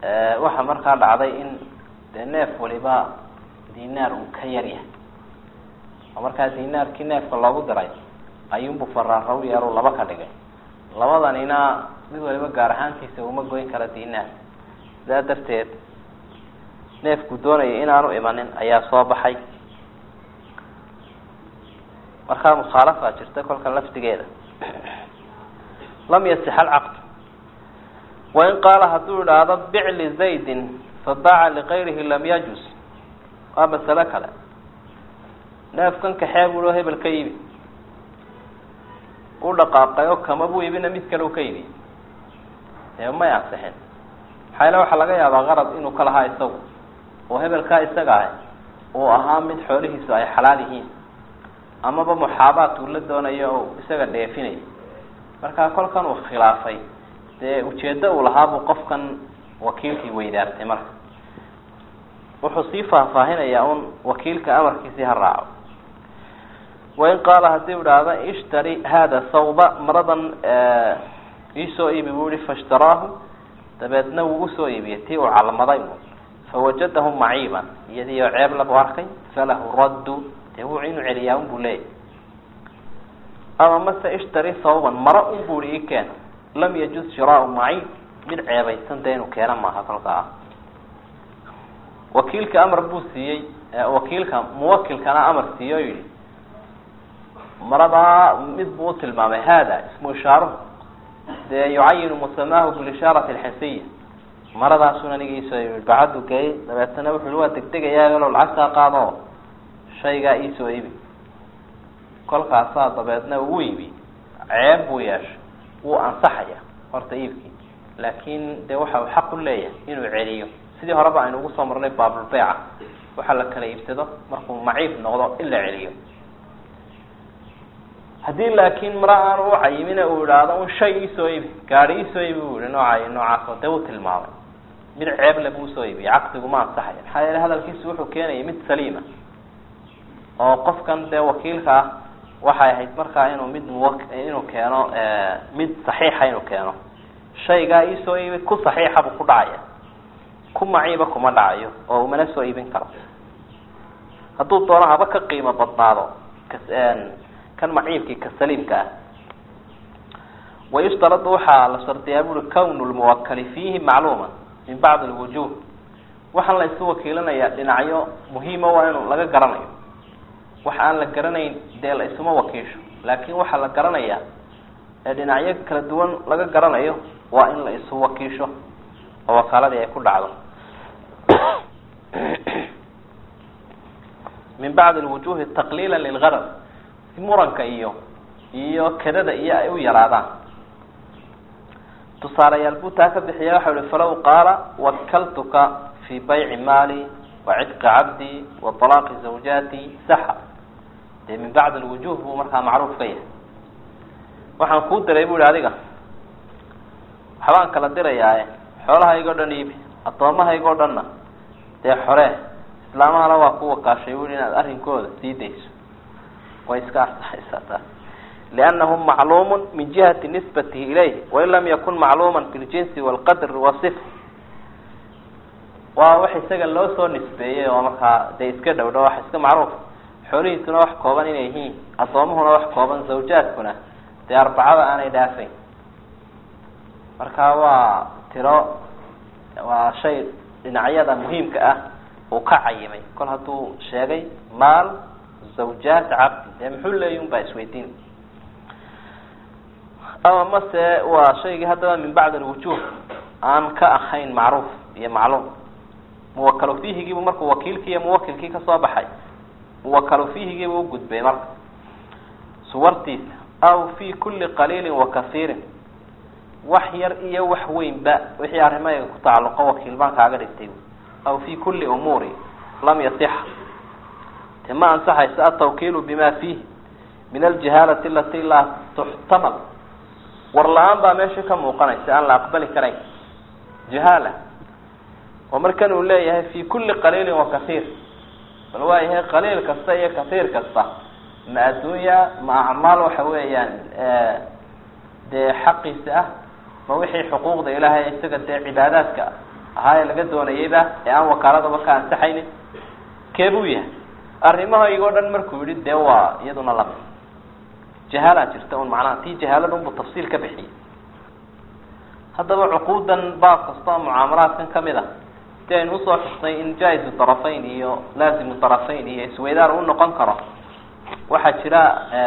waxaa markaa dhacday in dee neef waliba dinaar uu ka yar yahay oo markaa dinaarkii neefka loogu diray ayuunbu faraaraw yeeru laba ka dhigay labadanina mid waliba gaar ahaantiisa uma goyn kara dinaar sidaa darteed neefku doonaya inaanu imanin ayaa soo baxay markaa mukhaalafa jirta kolka laftigeeda lam yasix alcaqd wain qaala hadduu idhaahdo bic lizaydin fabaaca ligayrihi lam yajus waa masalo kale neefkan kaxee buuo hebel ka iibi u dhaqaaqay oo kama buu iibina mid kale u ka iibi dee may ansixin maxaa yale waxaa laga yaabaa qarad inuu ka lahaa isagu oo hebelkaa isaga ah uu ahaa mid xoolihiisu ay xalaal yihiin amaba muxaabaat uu la doonayo oo isaga dheefinayo markaa kolkan uu khilaafay dee ujeeddo uu lahaabuu qofkan wakiilkii weydaartay marka wuxuu sii faahfaahinayaa un wakiilka amarkiisii ha raaco wain qaala haddii u idhaahda ishtari hada sawba maradan iisoo iibi buu ihi faishtaraahu dabeedna wuu usoo iibiyey tii uu calmaday fawajadahu maciiban iyadii oo ceeb labu arkay falahu raddu dee wuu inuu celiyaa un buu leeyahy ama mase ishtari sawban mara un bu ihi ikeen lam yajuz shiraau maciib mid ceebaysan dee inuu keena maaha kolkaa wakiilka amar buu siiyey wakiilka muwakilkana amar siiye o yihi maradaa mid buu utilmaamay hada ismu ishaaruhu dee yucayinu musamaahu bilishaarati alxisiya maradaasuna anigiisoo bacadu geeyey dabeetana wuxu waa degdegayaa elo lacagtaa qaado shaygaa iisoo iibi kolkaasaa dabeedna uu iibi ceeb buu yeeshay wuu ansaxaya horta iibkii laakin dee waxa uu xaq u leeyahay inuu celiyo sidii horeba aynu ugu soo marnay baabulbeyca waxa la kala iibsado markuu maciib noqdo in la celiyo haddii laakiin mara aanu ucayimina uu idhaahdo un shay iisoo iibi gaadi iisoo iibi buu yihi noocaay noocaasoo dee uu tilmaamay mid ceeble buu usoo iibiyay caqdigu ma ansaxaya maxaa yeele hadalkiisu wuxuu keenayay mid saliima oo qofkan dee wakiilka ah waxay ahayd markaa inuu mid muwa inuu keeno mid saxiixa inuu keeno shaygaa iisoo iibi ku saxiixa buu ku dhacaya ku maciiba kuma dhacayo oo umana soo iibin karo hadduu doono haba ka qiimo badnaado kan maciibkii ka saliimka ah wayushtaradu waxaa la shardiyaa buri kawnu lmuwakali fiihi macluuma min bacdi lwujuh waxaan la isu wakiilanayaa dhinacyo muhiima waa inu laga garanayo waxa aan la garanayn dee la isuma wakiisho laakin waxaa la garanayaa ee dhinacyo kala duwan laga garanayo waa in la isu wakiisho oo wakaaladii ay ku dhacdo min bacdi lwujuhi taqliila lilgarad si muranka iyo iyo kedada iyo ay u yaraadaan tusaalayaal buu taa ka bixiya waxa uhi falaw qaala wakaltuka fi bayci maali wa cidqi cabdi wa talaaqi zawjaati saxa dee min bacdi lwujuh buu markaa macruuf ka yahay waxaan kuu diray bu ihi adiga waxbaan kala dirayaae xoolahaygo dhan iibi addoomahaygoo dhanna dee xoree islaamahana waa ku wakaashay bu i inaad arrinkooda sii dayso way iska ansaxaysaa taas liannahu macluumun min jihati nisbatihi ilayh wain lam yakun macluuman fi ljinsi walqadri wasif waa wax isaga loo soo nisbeeyey oo markaa dee iska dhow dho wax iska macruuf xoolihiisuna wax kooban inay yihiin addoomuhuna wax kooban zawjaadkuna dee arbacada aanay dhaafayn marka waa tiro waa shay dhinacyada muhiimka ah uu ka cayimay kol hadduu sheegay maal zawjaat cabdi dee muxuu leeyi un baa isweydiin ama mase waa shaygii haddaba min bacdi alwujuh aan ka ahayn macruuf iyo macluum muwakalo fihigiibu markuu wakiilkii iyo muwakilkii kasoo baxay muwakalo fihigiibu ugudbay marka suwartiisa aw fi kuli qaliilin wa kasiirin wax yar iyo wax weynba wixii arrimaha ku tacalluqo wakiil baan kaaga dhigtay aw fi kuli umuuri lam yasixa te ma ansaxayso atawkiilu bima fiihi min aljahaalati alati laa tuxtamal war la-aan baa meesha ka muuqanaysa aan la aqbali karayn jahaala oo markan uu leeyahay fi kuli qaliilin wa kasiir bal waa yahay qaliil kasta iyo kasiir kasta ma adduunya ma acmaal waxa weeyaan dee xaqiisa ah ma wixii xuquuqda ilaahay isaga dee cibaadaadka ahaa ee laga doonayayba ee aan wakaaladaba ka ansaxaynin keebuu yahay arrimahaygoo dhan markuu yihi dee waa iyaduna lami jahaala jirta un macnaha tii jahaalada unbu tafsiil ka bixiyey haddaba cuquudan baab kasta oo mucaamalaadkan kamid a si aynu usoo xusnay in jaa-izu darafayn iyo laazimu darafayn iyo isweydaar u noqon karo waxaa jira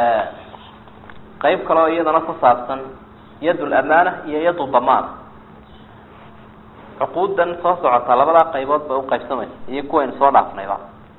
qeyb kale oo iyadana ku saabsan yad lamaana iyo yadu damaan cuquudan soo socota labadaa qaybood bay uqaybsamaysa iyo kuwaynu soo dhaafnayba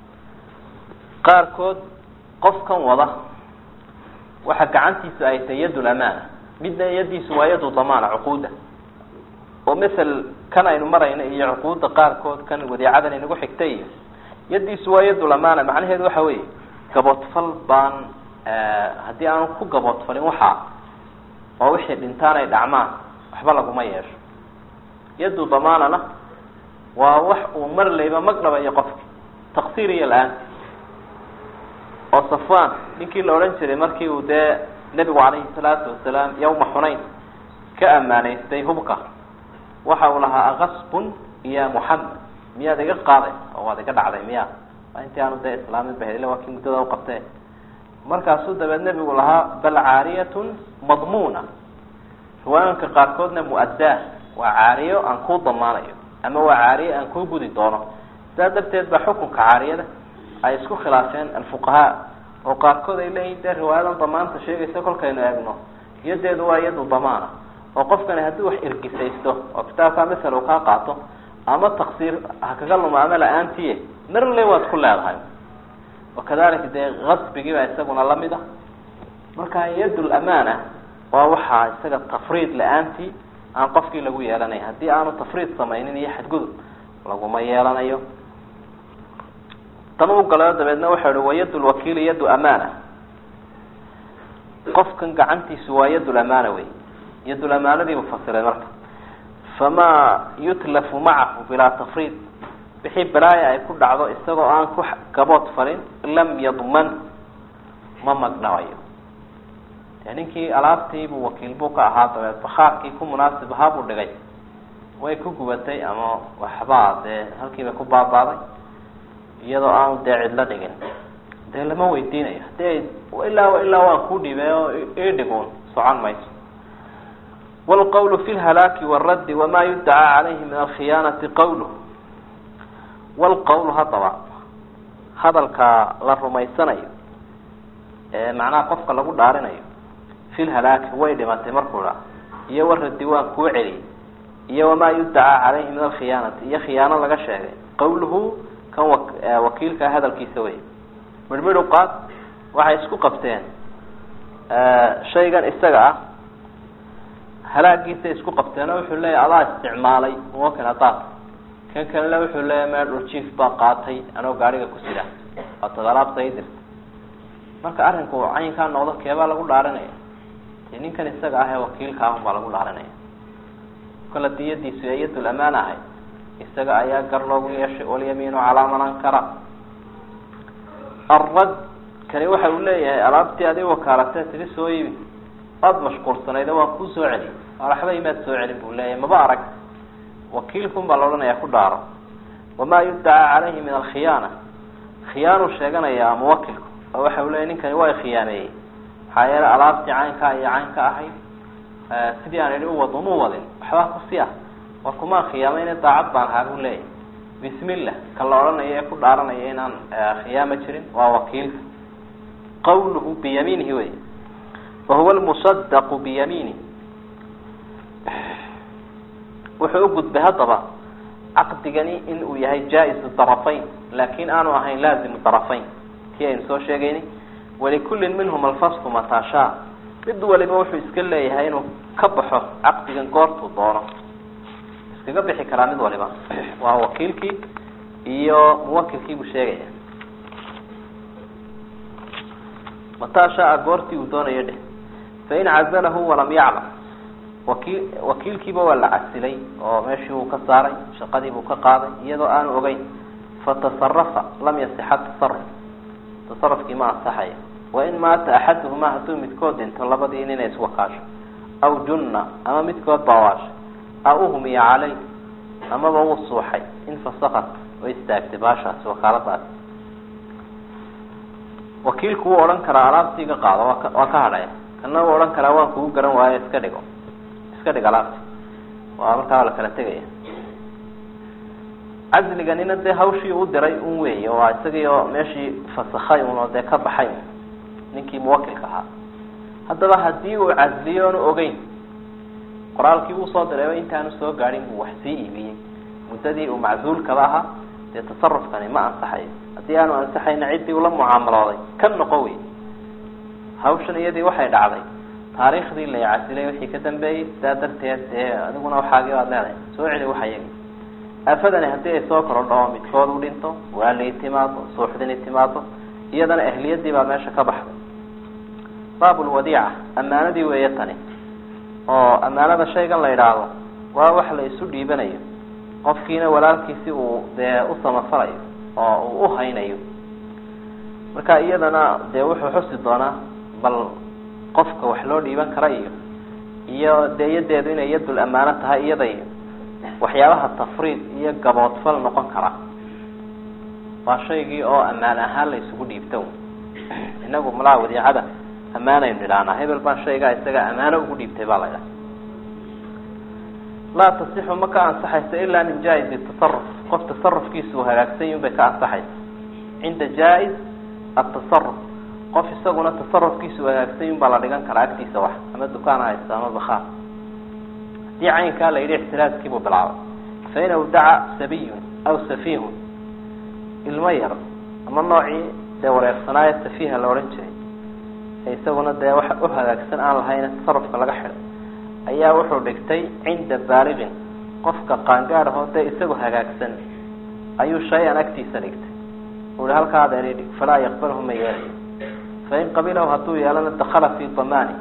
qaarkood qofkan wada waxa gacantiisu ay tahay yad lamaana midna yadiisu waa yadu damaana cuquuda oo masel kan aynu marayno iyo cuquuda qaarkood kan wadiicadan inagu xigtay iyo yadiisu waa yadu lamaana macnaheedu waxa weeye gaboodfal baan haddii aanu ku gaboodfalin waxaa oo wixii dhintaan ay dhacmaan waxba laguma yeesho yadu damaanana waa wax uu mar layba mag dhabayo qofki taqsiir iyo la-aanti oo safwan ninkii la odhan jiray markii uu dee nebigu calayhi salaatu wasalaam yawma xunayn ka ammaanaystay hubka waxa uu lahaa akasbun ya muxamed miyaad iga qaaday oo waad iga dhacday miya waa intii aanu dee islaamin ba ila waa kii muddada uqabtee markaasuu dabeed nebigu lahaa bal caariyatun madmuuna riwaayanka qaarkoodna mu-addaa waa caariyo aan kuu damaanayo ama waa caariyo aan kuu gudi doono sidaa darteed ba xukunka caariyada ay isku khilaafeen alfuqahaa oo qaarkood ay leeyihin dee riwaayadan damaanta sheegaysa kolkaynu eegno iyadeedu waa iyadu damaana oo qofkani haddii wax irgisaysto oo kitaabkaa masel uu kaa qaato ama taksiir ha kaga luma ama la-aantiye marle waad ku leedahay wakadalika dee kasbigii baa isaguna lamid a marka yad lamaana waa waxaa isaga tafriid la-aantii aan qofkii lagu yeelanayn haddii aanu tafriid samaynin iyo xadgudub laguma yeelanayo tan u galayo dabeedna waxau hi wa yad lwakiili yadu amaana qofkan gacantiisu waa yad lamaana wey yadulamaanadii buu fasiray marka famaa yutlafu macahu bilaa tafriid wixii balaaya ay ku dhacdo isagoo aan ku gabood falin lam yadman ma magdhabayo dee ninkii alaabtiibuu wakiil buu ka ahaa dabeed bakhaarkii ku munaasib ahaa buu dhigay way ku gubatay ama waxbaa dee halkiibay ku baabaaday iyadoo aanu dee cidlo dhigin dee lama weydiinayo hadii ilaa ilaa waan kuu dhibay oo idhiguun socon mayso wlqwl fi lhalaaki wاraddi wama yudcaa calayhi min alkhiyaanati qawluh wlqowl haddaba hadalka la rumaysanayo ee macnaha qofka lagu dhaarinayo fi lhalaaki way dhimatay markuu dha iyo waraddi waan kuu celiyey iyo wamaa yudcaa calayhi min alkhiyaanati iyo khiyaano laga sheegay qawluhu kan wakiilka hadalkiisa wey midhmidhu qaad waxay isku qabteen shaygan isaga ah halaagiisa isku qabteen oo wuxuu leeyahy adaa isticmaalay muwakin hadaad kan kalena wuxuu leeyahy meel dhuljiif baa qaatay anoo gaariga ku sida waatad alaabta i dirta marka arrinku caynkaa noqdo keebaa lagu dhaarinaya dee ninkan isaga ah ee wakiilka ahun baa lagu dhaarinaya kala diyadiisu ee yadul amaan ahay isaga ayaa gar loogu yeeshay walyamiinu calaa man ankara arad kani waxa uu leeyahay alaabtii adi wakaalatee tiri soo ibi waad mashquulsanayd waan kuu soo celiyay waxba imaad soo celin buu leeyahay maba arag wakiilkun baa la odhanayaa ku dhaaro wamaa yudcaa calayhi min alkhiyaana khiyaanu sheeganayaa muwakilku oo waxa uu leeyahy ninkani waa khiyaameeyey maxaa yeelay alaabtii caynkaa iyo caynka ahayd sidii aan idhi uwad uma wadin waxbaa kusi ah war kumaa khiyaamayne daacad baan ahaa buu leeyahay bismillah ka la odhanayo ee ku dhaaranaya inaan khiyaamo jirin waa wakiilka qawluhu biyamiinihi wey wahuwa lmusadaqu biyamiini wuxuu u gudbay haddaba caqdigani in uu yahay jaa-izu darafayn laakin aanu ahayn laazimu darafayn kii aynu soo sheegaynay walikullin minhum alfaslu mataashaa mid waliba wuxuu iska leeyahay inuu ka baxo caqdigan goortuu doono iskaga bixi karaa mid waliba waa wakiilkii iyo muwakilkii buu sheegaya mataa shaa goortii uu doonayo dheh fain cazalahu walam yaclam wakiil wakiilkiiba waa la casilay oo meeshii uu ka saaray shaqadiibuu ka qaaday iyadoo aanu ogeyn fatasarafa lam yasixa tasaruf tasarufkii ma ansaxaya wain maata axaduhumaa hadduu midkood dhinto labadii nin ay iswakaasho aw junna ama midkood baa waashay aw uhmiya caleyh amaba wuu suuxay infasakat way istaagtay baashaasi wakaaladaasi wakiilku wuu odhan karaa alaabtii iga qaado waa ka waa ka hadhaya kana wuu odhan karaa waan kugu garan waayo iska dhigo iska dhig alaabti waa markaa la kala tegaya casliganina dee hawshii u diray un weey waa isagii oo meeshii fasakhay un oo dee ka baxay un ninkii muwakilka ahaa haddaba hadii uu casliyo oonu ogeyn qoraalkii uu soo dirayba intaanu soo gaadhin buu wax sii iibiyey muddadii uu maczuulkaba ahaa dee tasarufkani ma ansaxayo haddii aanu ansaxayna ciddii ula mucaamalooday ka noqo wey hawshan iyadii waxay dhacday taariikhdii la casilay wixii ka dambeeyey sidaa darteed dee adiguna waxaagii baad leedahay soo celi waxa yagi aafadani haddii ay soo korodho oo midkood u dhinto waalii timaado suuxdini timaado iyadana ehliyadii baa meesha ka baxday baabulwadiica ammaanadii weeye tani oo ammaanada shaygan la yidhaahdo waa wax la isu dhiibanayo qofkiina walaalkiisi uu dee u samafalayo oo uu uhaynayo marka iyadana dee wuxuu xusi doonaa bal qofka wax loo dhiiban kara iyo iyo dee yadeedu inay yadul ammaano tahay iyaday waxyaabaha tafriid iyo gaboodfal noqon kara waa shaygii oo ammaan ahaan la isugu dhiibto inagu malaa wadiicada ammaanaynu idhahnaa hebel baan shaygaa isaga ammaano ugu dhiibtay baa la idhaha laa tasixu ma ka ansaxayso ilaa min jaa-izi tasaruf qof tasarufkiisu hagaagsan yun bay ka ansaxaysa cinda jaa-iz atasaruf qof isaguna tasarufkiisu hagaagsan yun baa la dhigan karaa agtiisa wax ama dukaan haysta ama bakhaar hadii caynkaa la yidhi ixtiraaskiibuu bilaabay fain awdaca sabiyun aw safihun ilmo yar ama noocii dee wareersanaayo safiha la odhan jiray isaguna dee wax u hagaagsan aan lahayn tasarufka laga xidhay ayaa wuxuu dhigtay cinda baaliqin qofka qaangaadhahoo dee isagu hagaagsan ayuu shay-an agtiisa dhigtay ui halkaa adeer dhig falaa yaqbalhu ma yeelayo fain qabilahu hadduu yeelana dakala fi damaani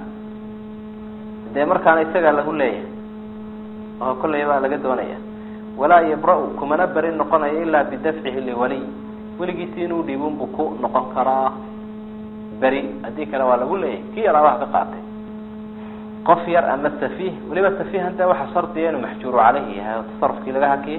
dee markaana isagaa lagu leeyahay oo kolley baa laga doonaya walaa yabra-u kumana beri noqonayo ilaa bidafcihi liwaliy weligiisi inuu dhiibun buu ku noqon karaa beri haddii kale waa lagu leeyahay kii yaraabaha ka qaatay qof yar ama safiih weliba safiihan dee waxa shardiya inuu maxjuuru caleyhi yahay oo tasarufkii laga hakiyey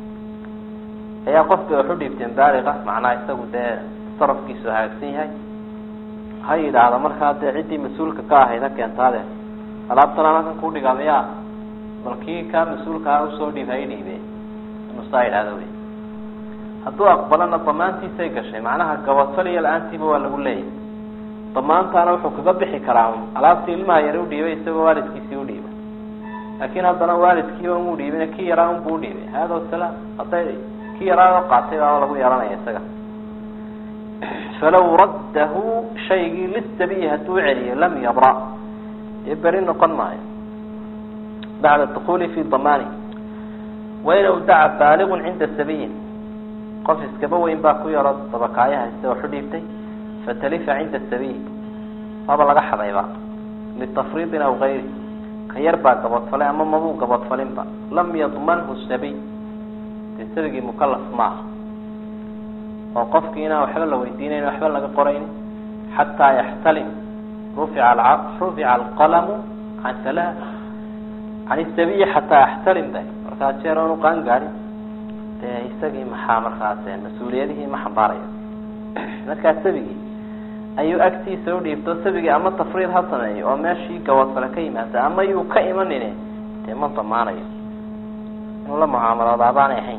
ayaa qof bay wax u dhiibteen baaliqa macnaha isagu dee tasarufkiisu hagaagsan yahay ha yidhaahda markaa dee ciddii mas-uulka ka ahayd ha keentaade alaabtan aan halkan kuu dhigaa miyaa bal kii kaa mas-uulkaa usoo dhiib ha i dhiibe inuu saa yidhahdo wey hadduu aqbalana damaantiisay gashay macnaha gabadfaliya la-aantiiba waa lagu leeyahay damaantaana wuxuu kaga bixi karaa alaabtii ilmaha yare udhiibay isagoo waalidkiisii udhiibay laakiin haddana waalidkiiba mu dhiibin kii yaraa unbu udhiibay hada salaam hadday kii yaraa qaatay baa lagu yeelanaya isaga falaw raddahu shaygii lisabiyi hadduu celiyo lam yabra dee beri noqon maayo bacda dukuli fi damaani wain awdaca baaligun cinda sabiyin qof iskaba weyn baa ku yaro dabakaayo haysta waxu dhiibtay fatalifa cinda sabiy waaba laga xadayba litafriidin aw gayri ka yar baa gabadfalay ama mabuu gabadfalinba lam yadmanhu sabiy dee sabigii mukalaf maaha oo qofkii inaan waxba la weydiinayn waxba laga qorayn xataa yaxtalim rufica rufica alqalamu can halaa can isabiyi xataa yaxtalim ba markaa jeer oonu qaan gaadhin dee isagii maxaa markaas mas-uuliyadihii ma xambaarayo markaa sabigii ayuu agtiisa udhiibto sabigii ama tafriid ha sameeyo oo meeshii gabadfale ka yimaada ama yuu ka imanine dee ma damaanayo inuu la mucaamaloodaa baanay ahayn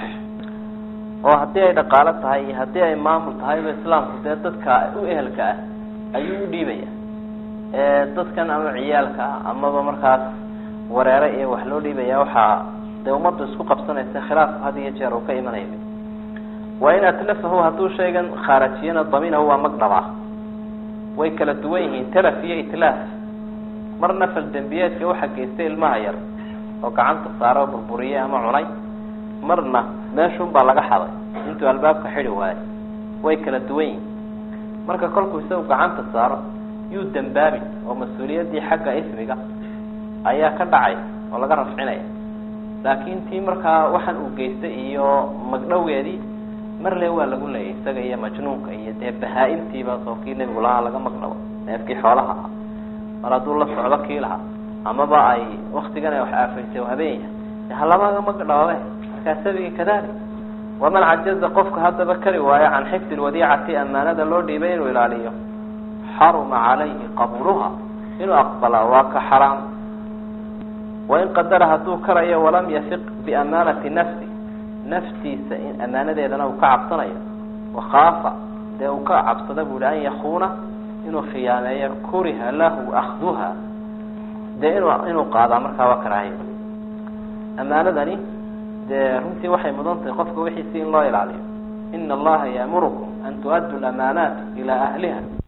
oo haddii ay dhaqaalo tahay iyo haddii ay maamul tahayba islaamku dee dadka u ehelka ah ayuu udhiibaya dadkan ama ciyaalka ah amaba markaas wareere iyo wax loo dhiibaya waxaa dee ummaddu isku qabsanaysa khilaafku had iyo jeer uu ka imanayo waa in atlafahu hadduu shaygan khaarajiyana daminahu waa magdhabaa way kala duwan yihiin talaf iyo itlaaf marna fal dembiyeedka waxa geystay ilmaha yar oo gacanta saaro oo burburiye ama cunay marna meeshun baa laga xaday intuu albaabka xidi waayo way kala duwan yihiin marka kolkuu isagu gacanta saaro yuu dambaabin oo mas-uuliyaddii xagga ismiga ayaa ka dhacay oo laga rafcinaya laakiin tii markaa waxaan uu geystay iyo magdhowgeedii marle waa lagu leeyay isaga iyo majnuunka iyo dee bahaa-imtiiba soo kii nebigu lahaa laga magdhabo neefkii xoolaha mar hadduu la socdo kii lahaa amaba ay waktigan ay wax aafaysay oo habeenya halamaga magdhoobe markaa sabigi kadalik waman cajaza qofka haddaba kari waayo can xifdi lwadiicati amaanada loo dhiibay inuu ilaaliyo xaruma calayhi qabuluha inuu aqbalaa waa ka xaraam wain qadara hadduu karayo walam yafiq biamaanati nafsi naftiisa in amaanadeedana uu ka cabsanayo wakaafa dee uu ka cabsada bu ihi an yakuuna inuu khiyaameeyo kuriha lahu akduha dee inu inuu qaadaa markaa waa karaahiyo amaanadani dee runtii waxay mudan tahay qofka wixiisi in loo ilaaliyo ina allaha yaamurukum an tu'addu lamaanaat ilaa ahliha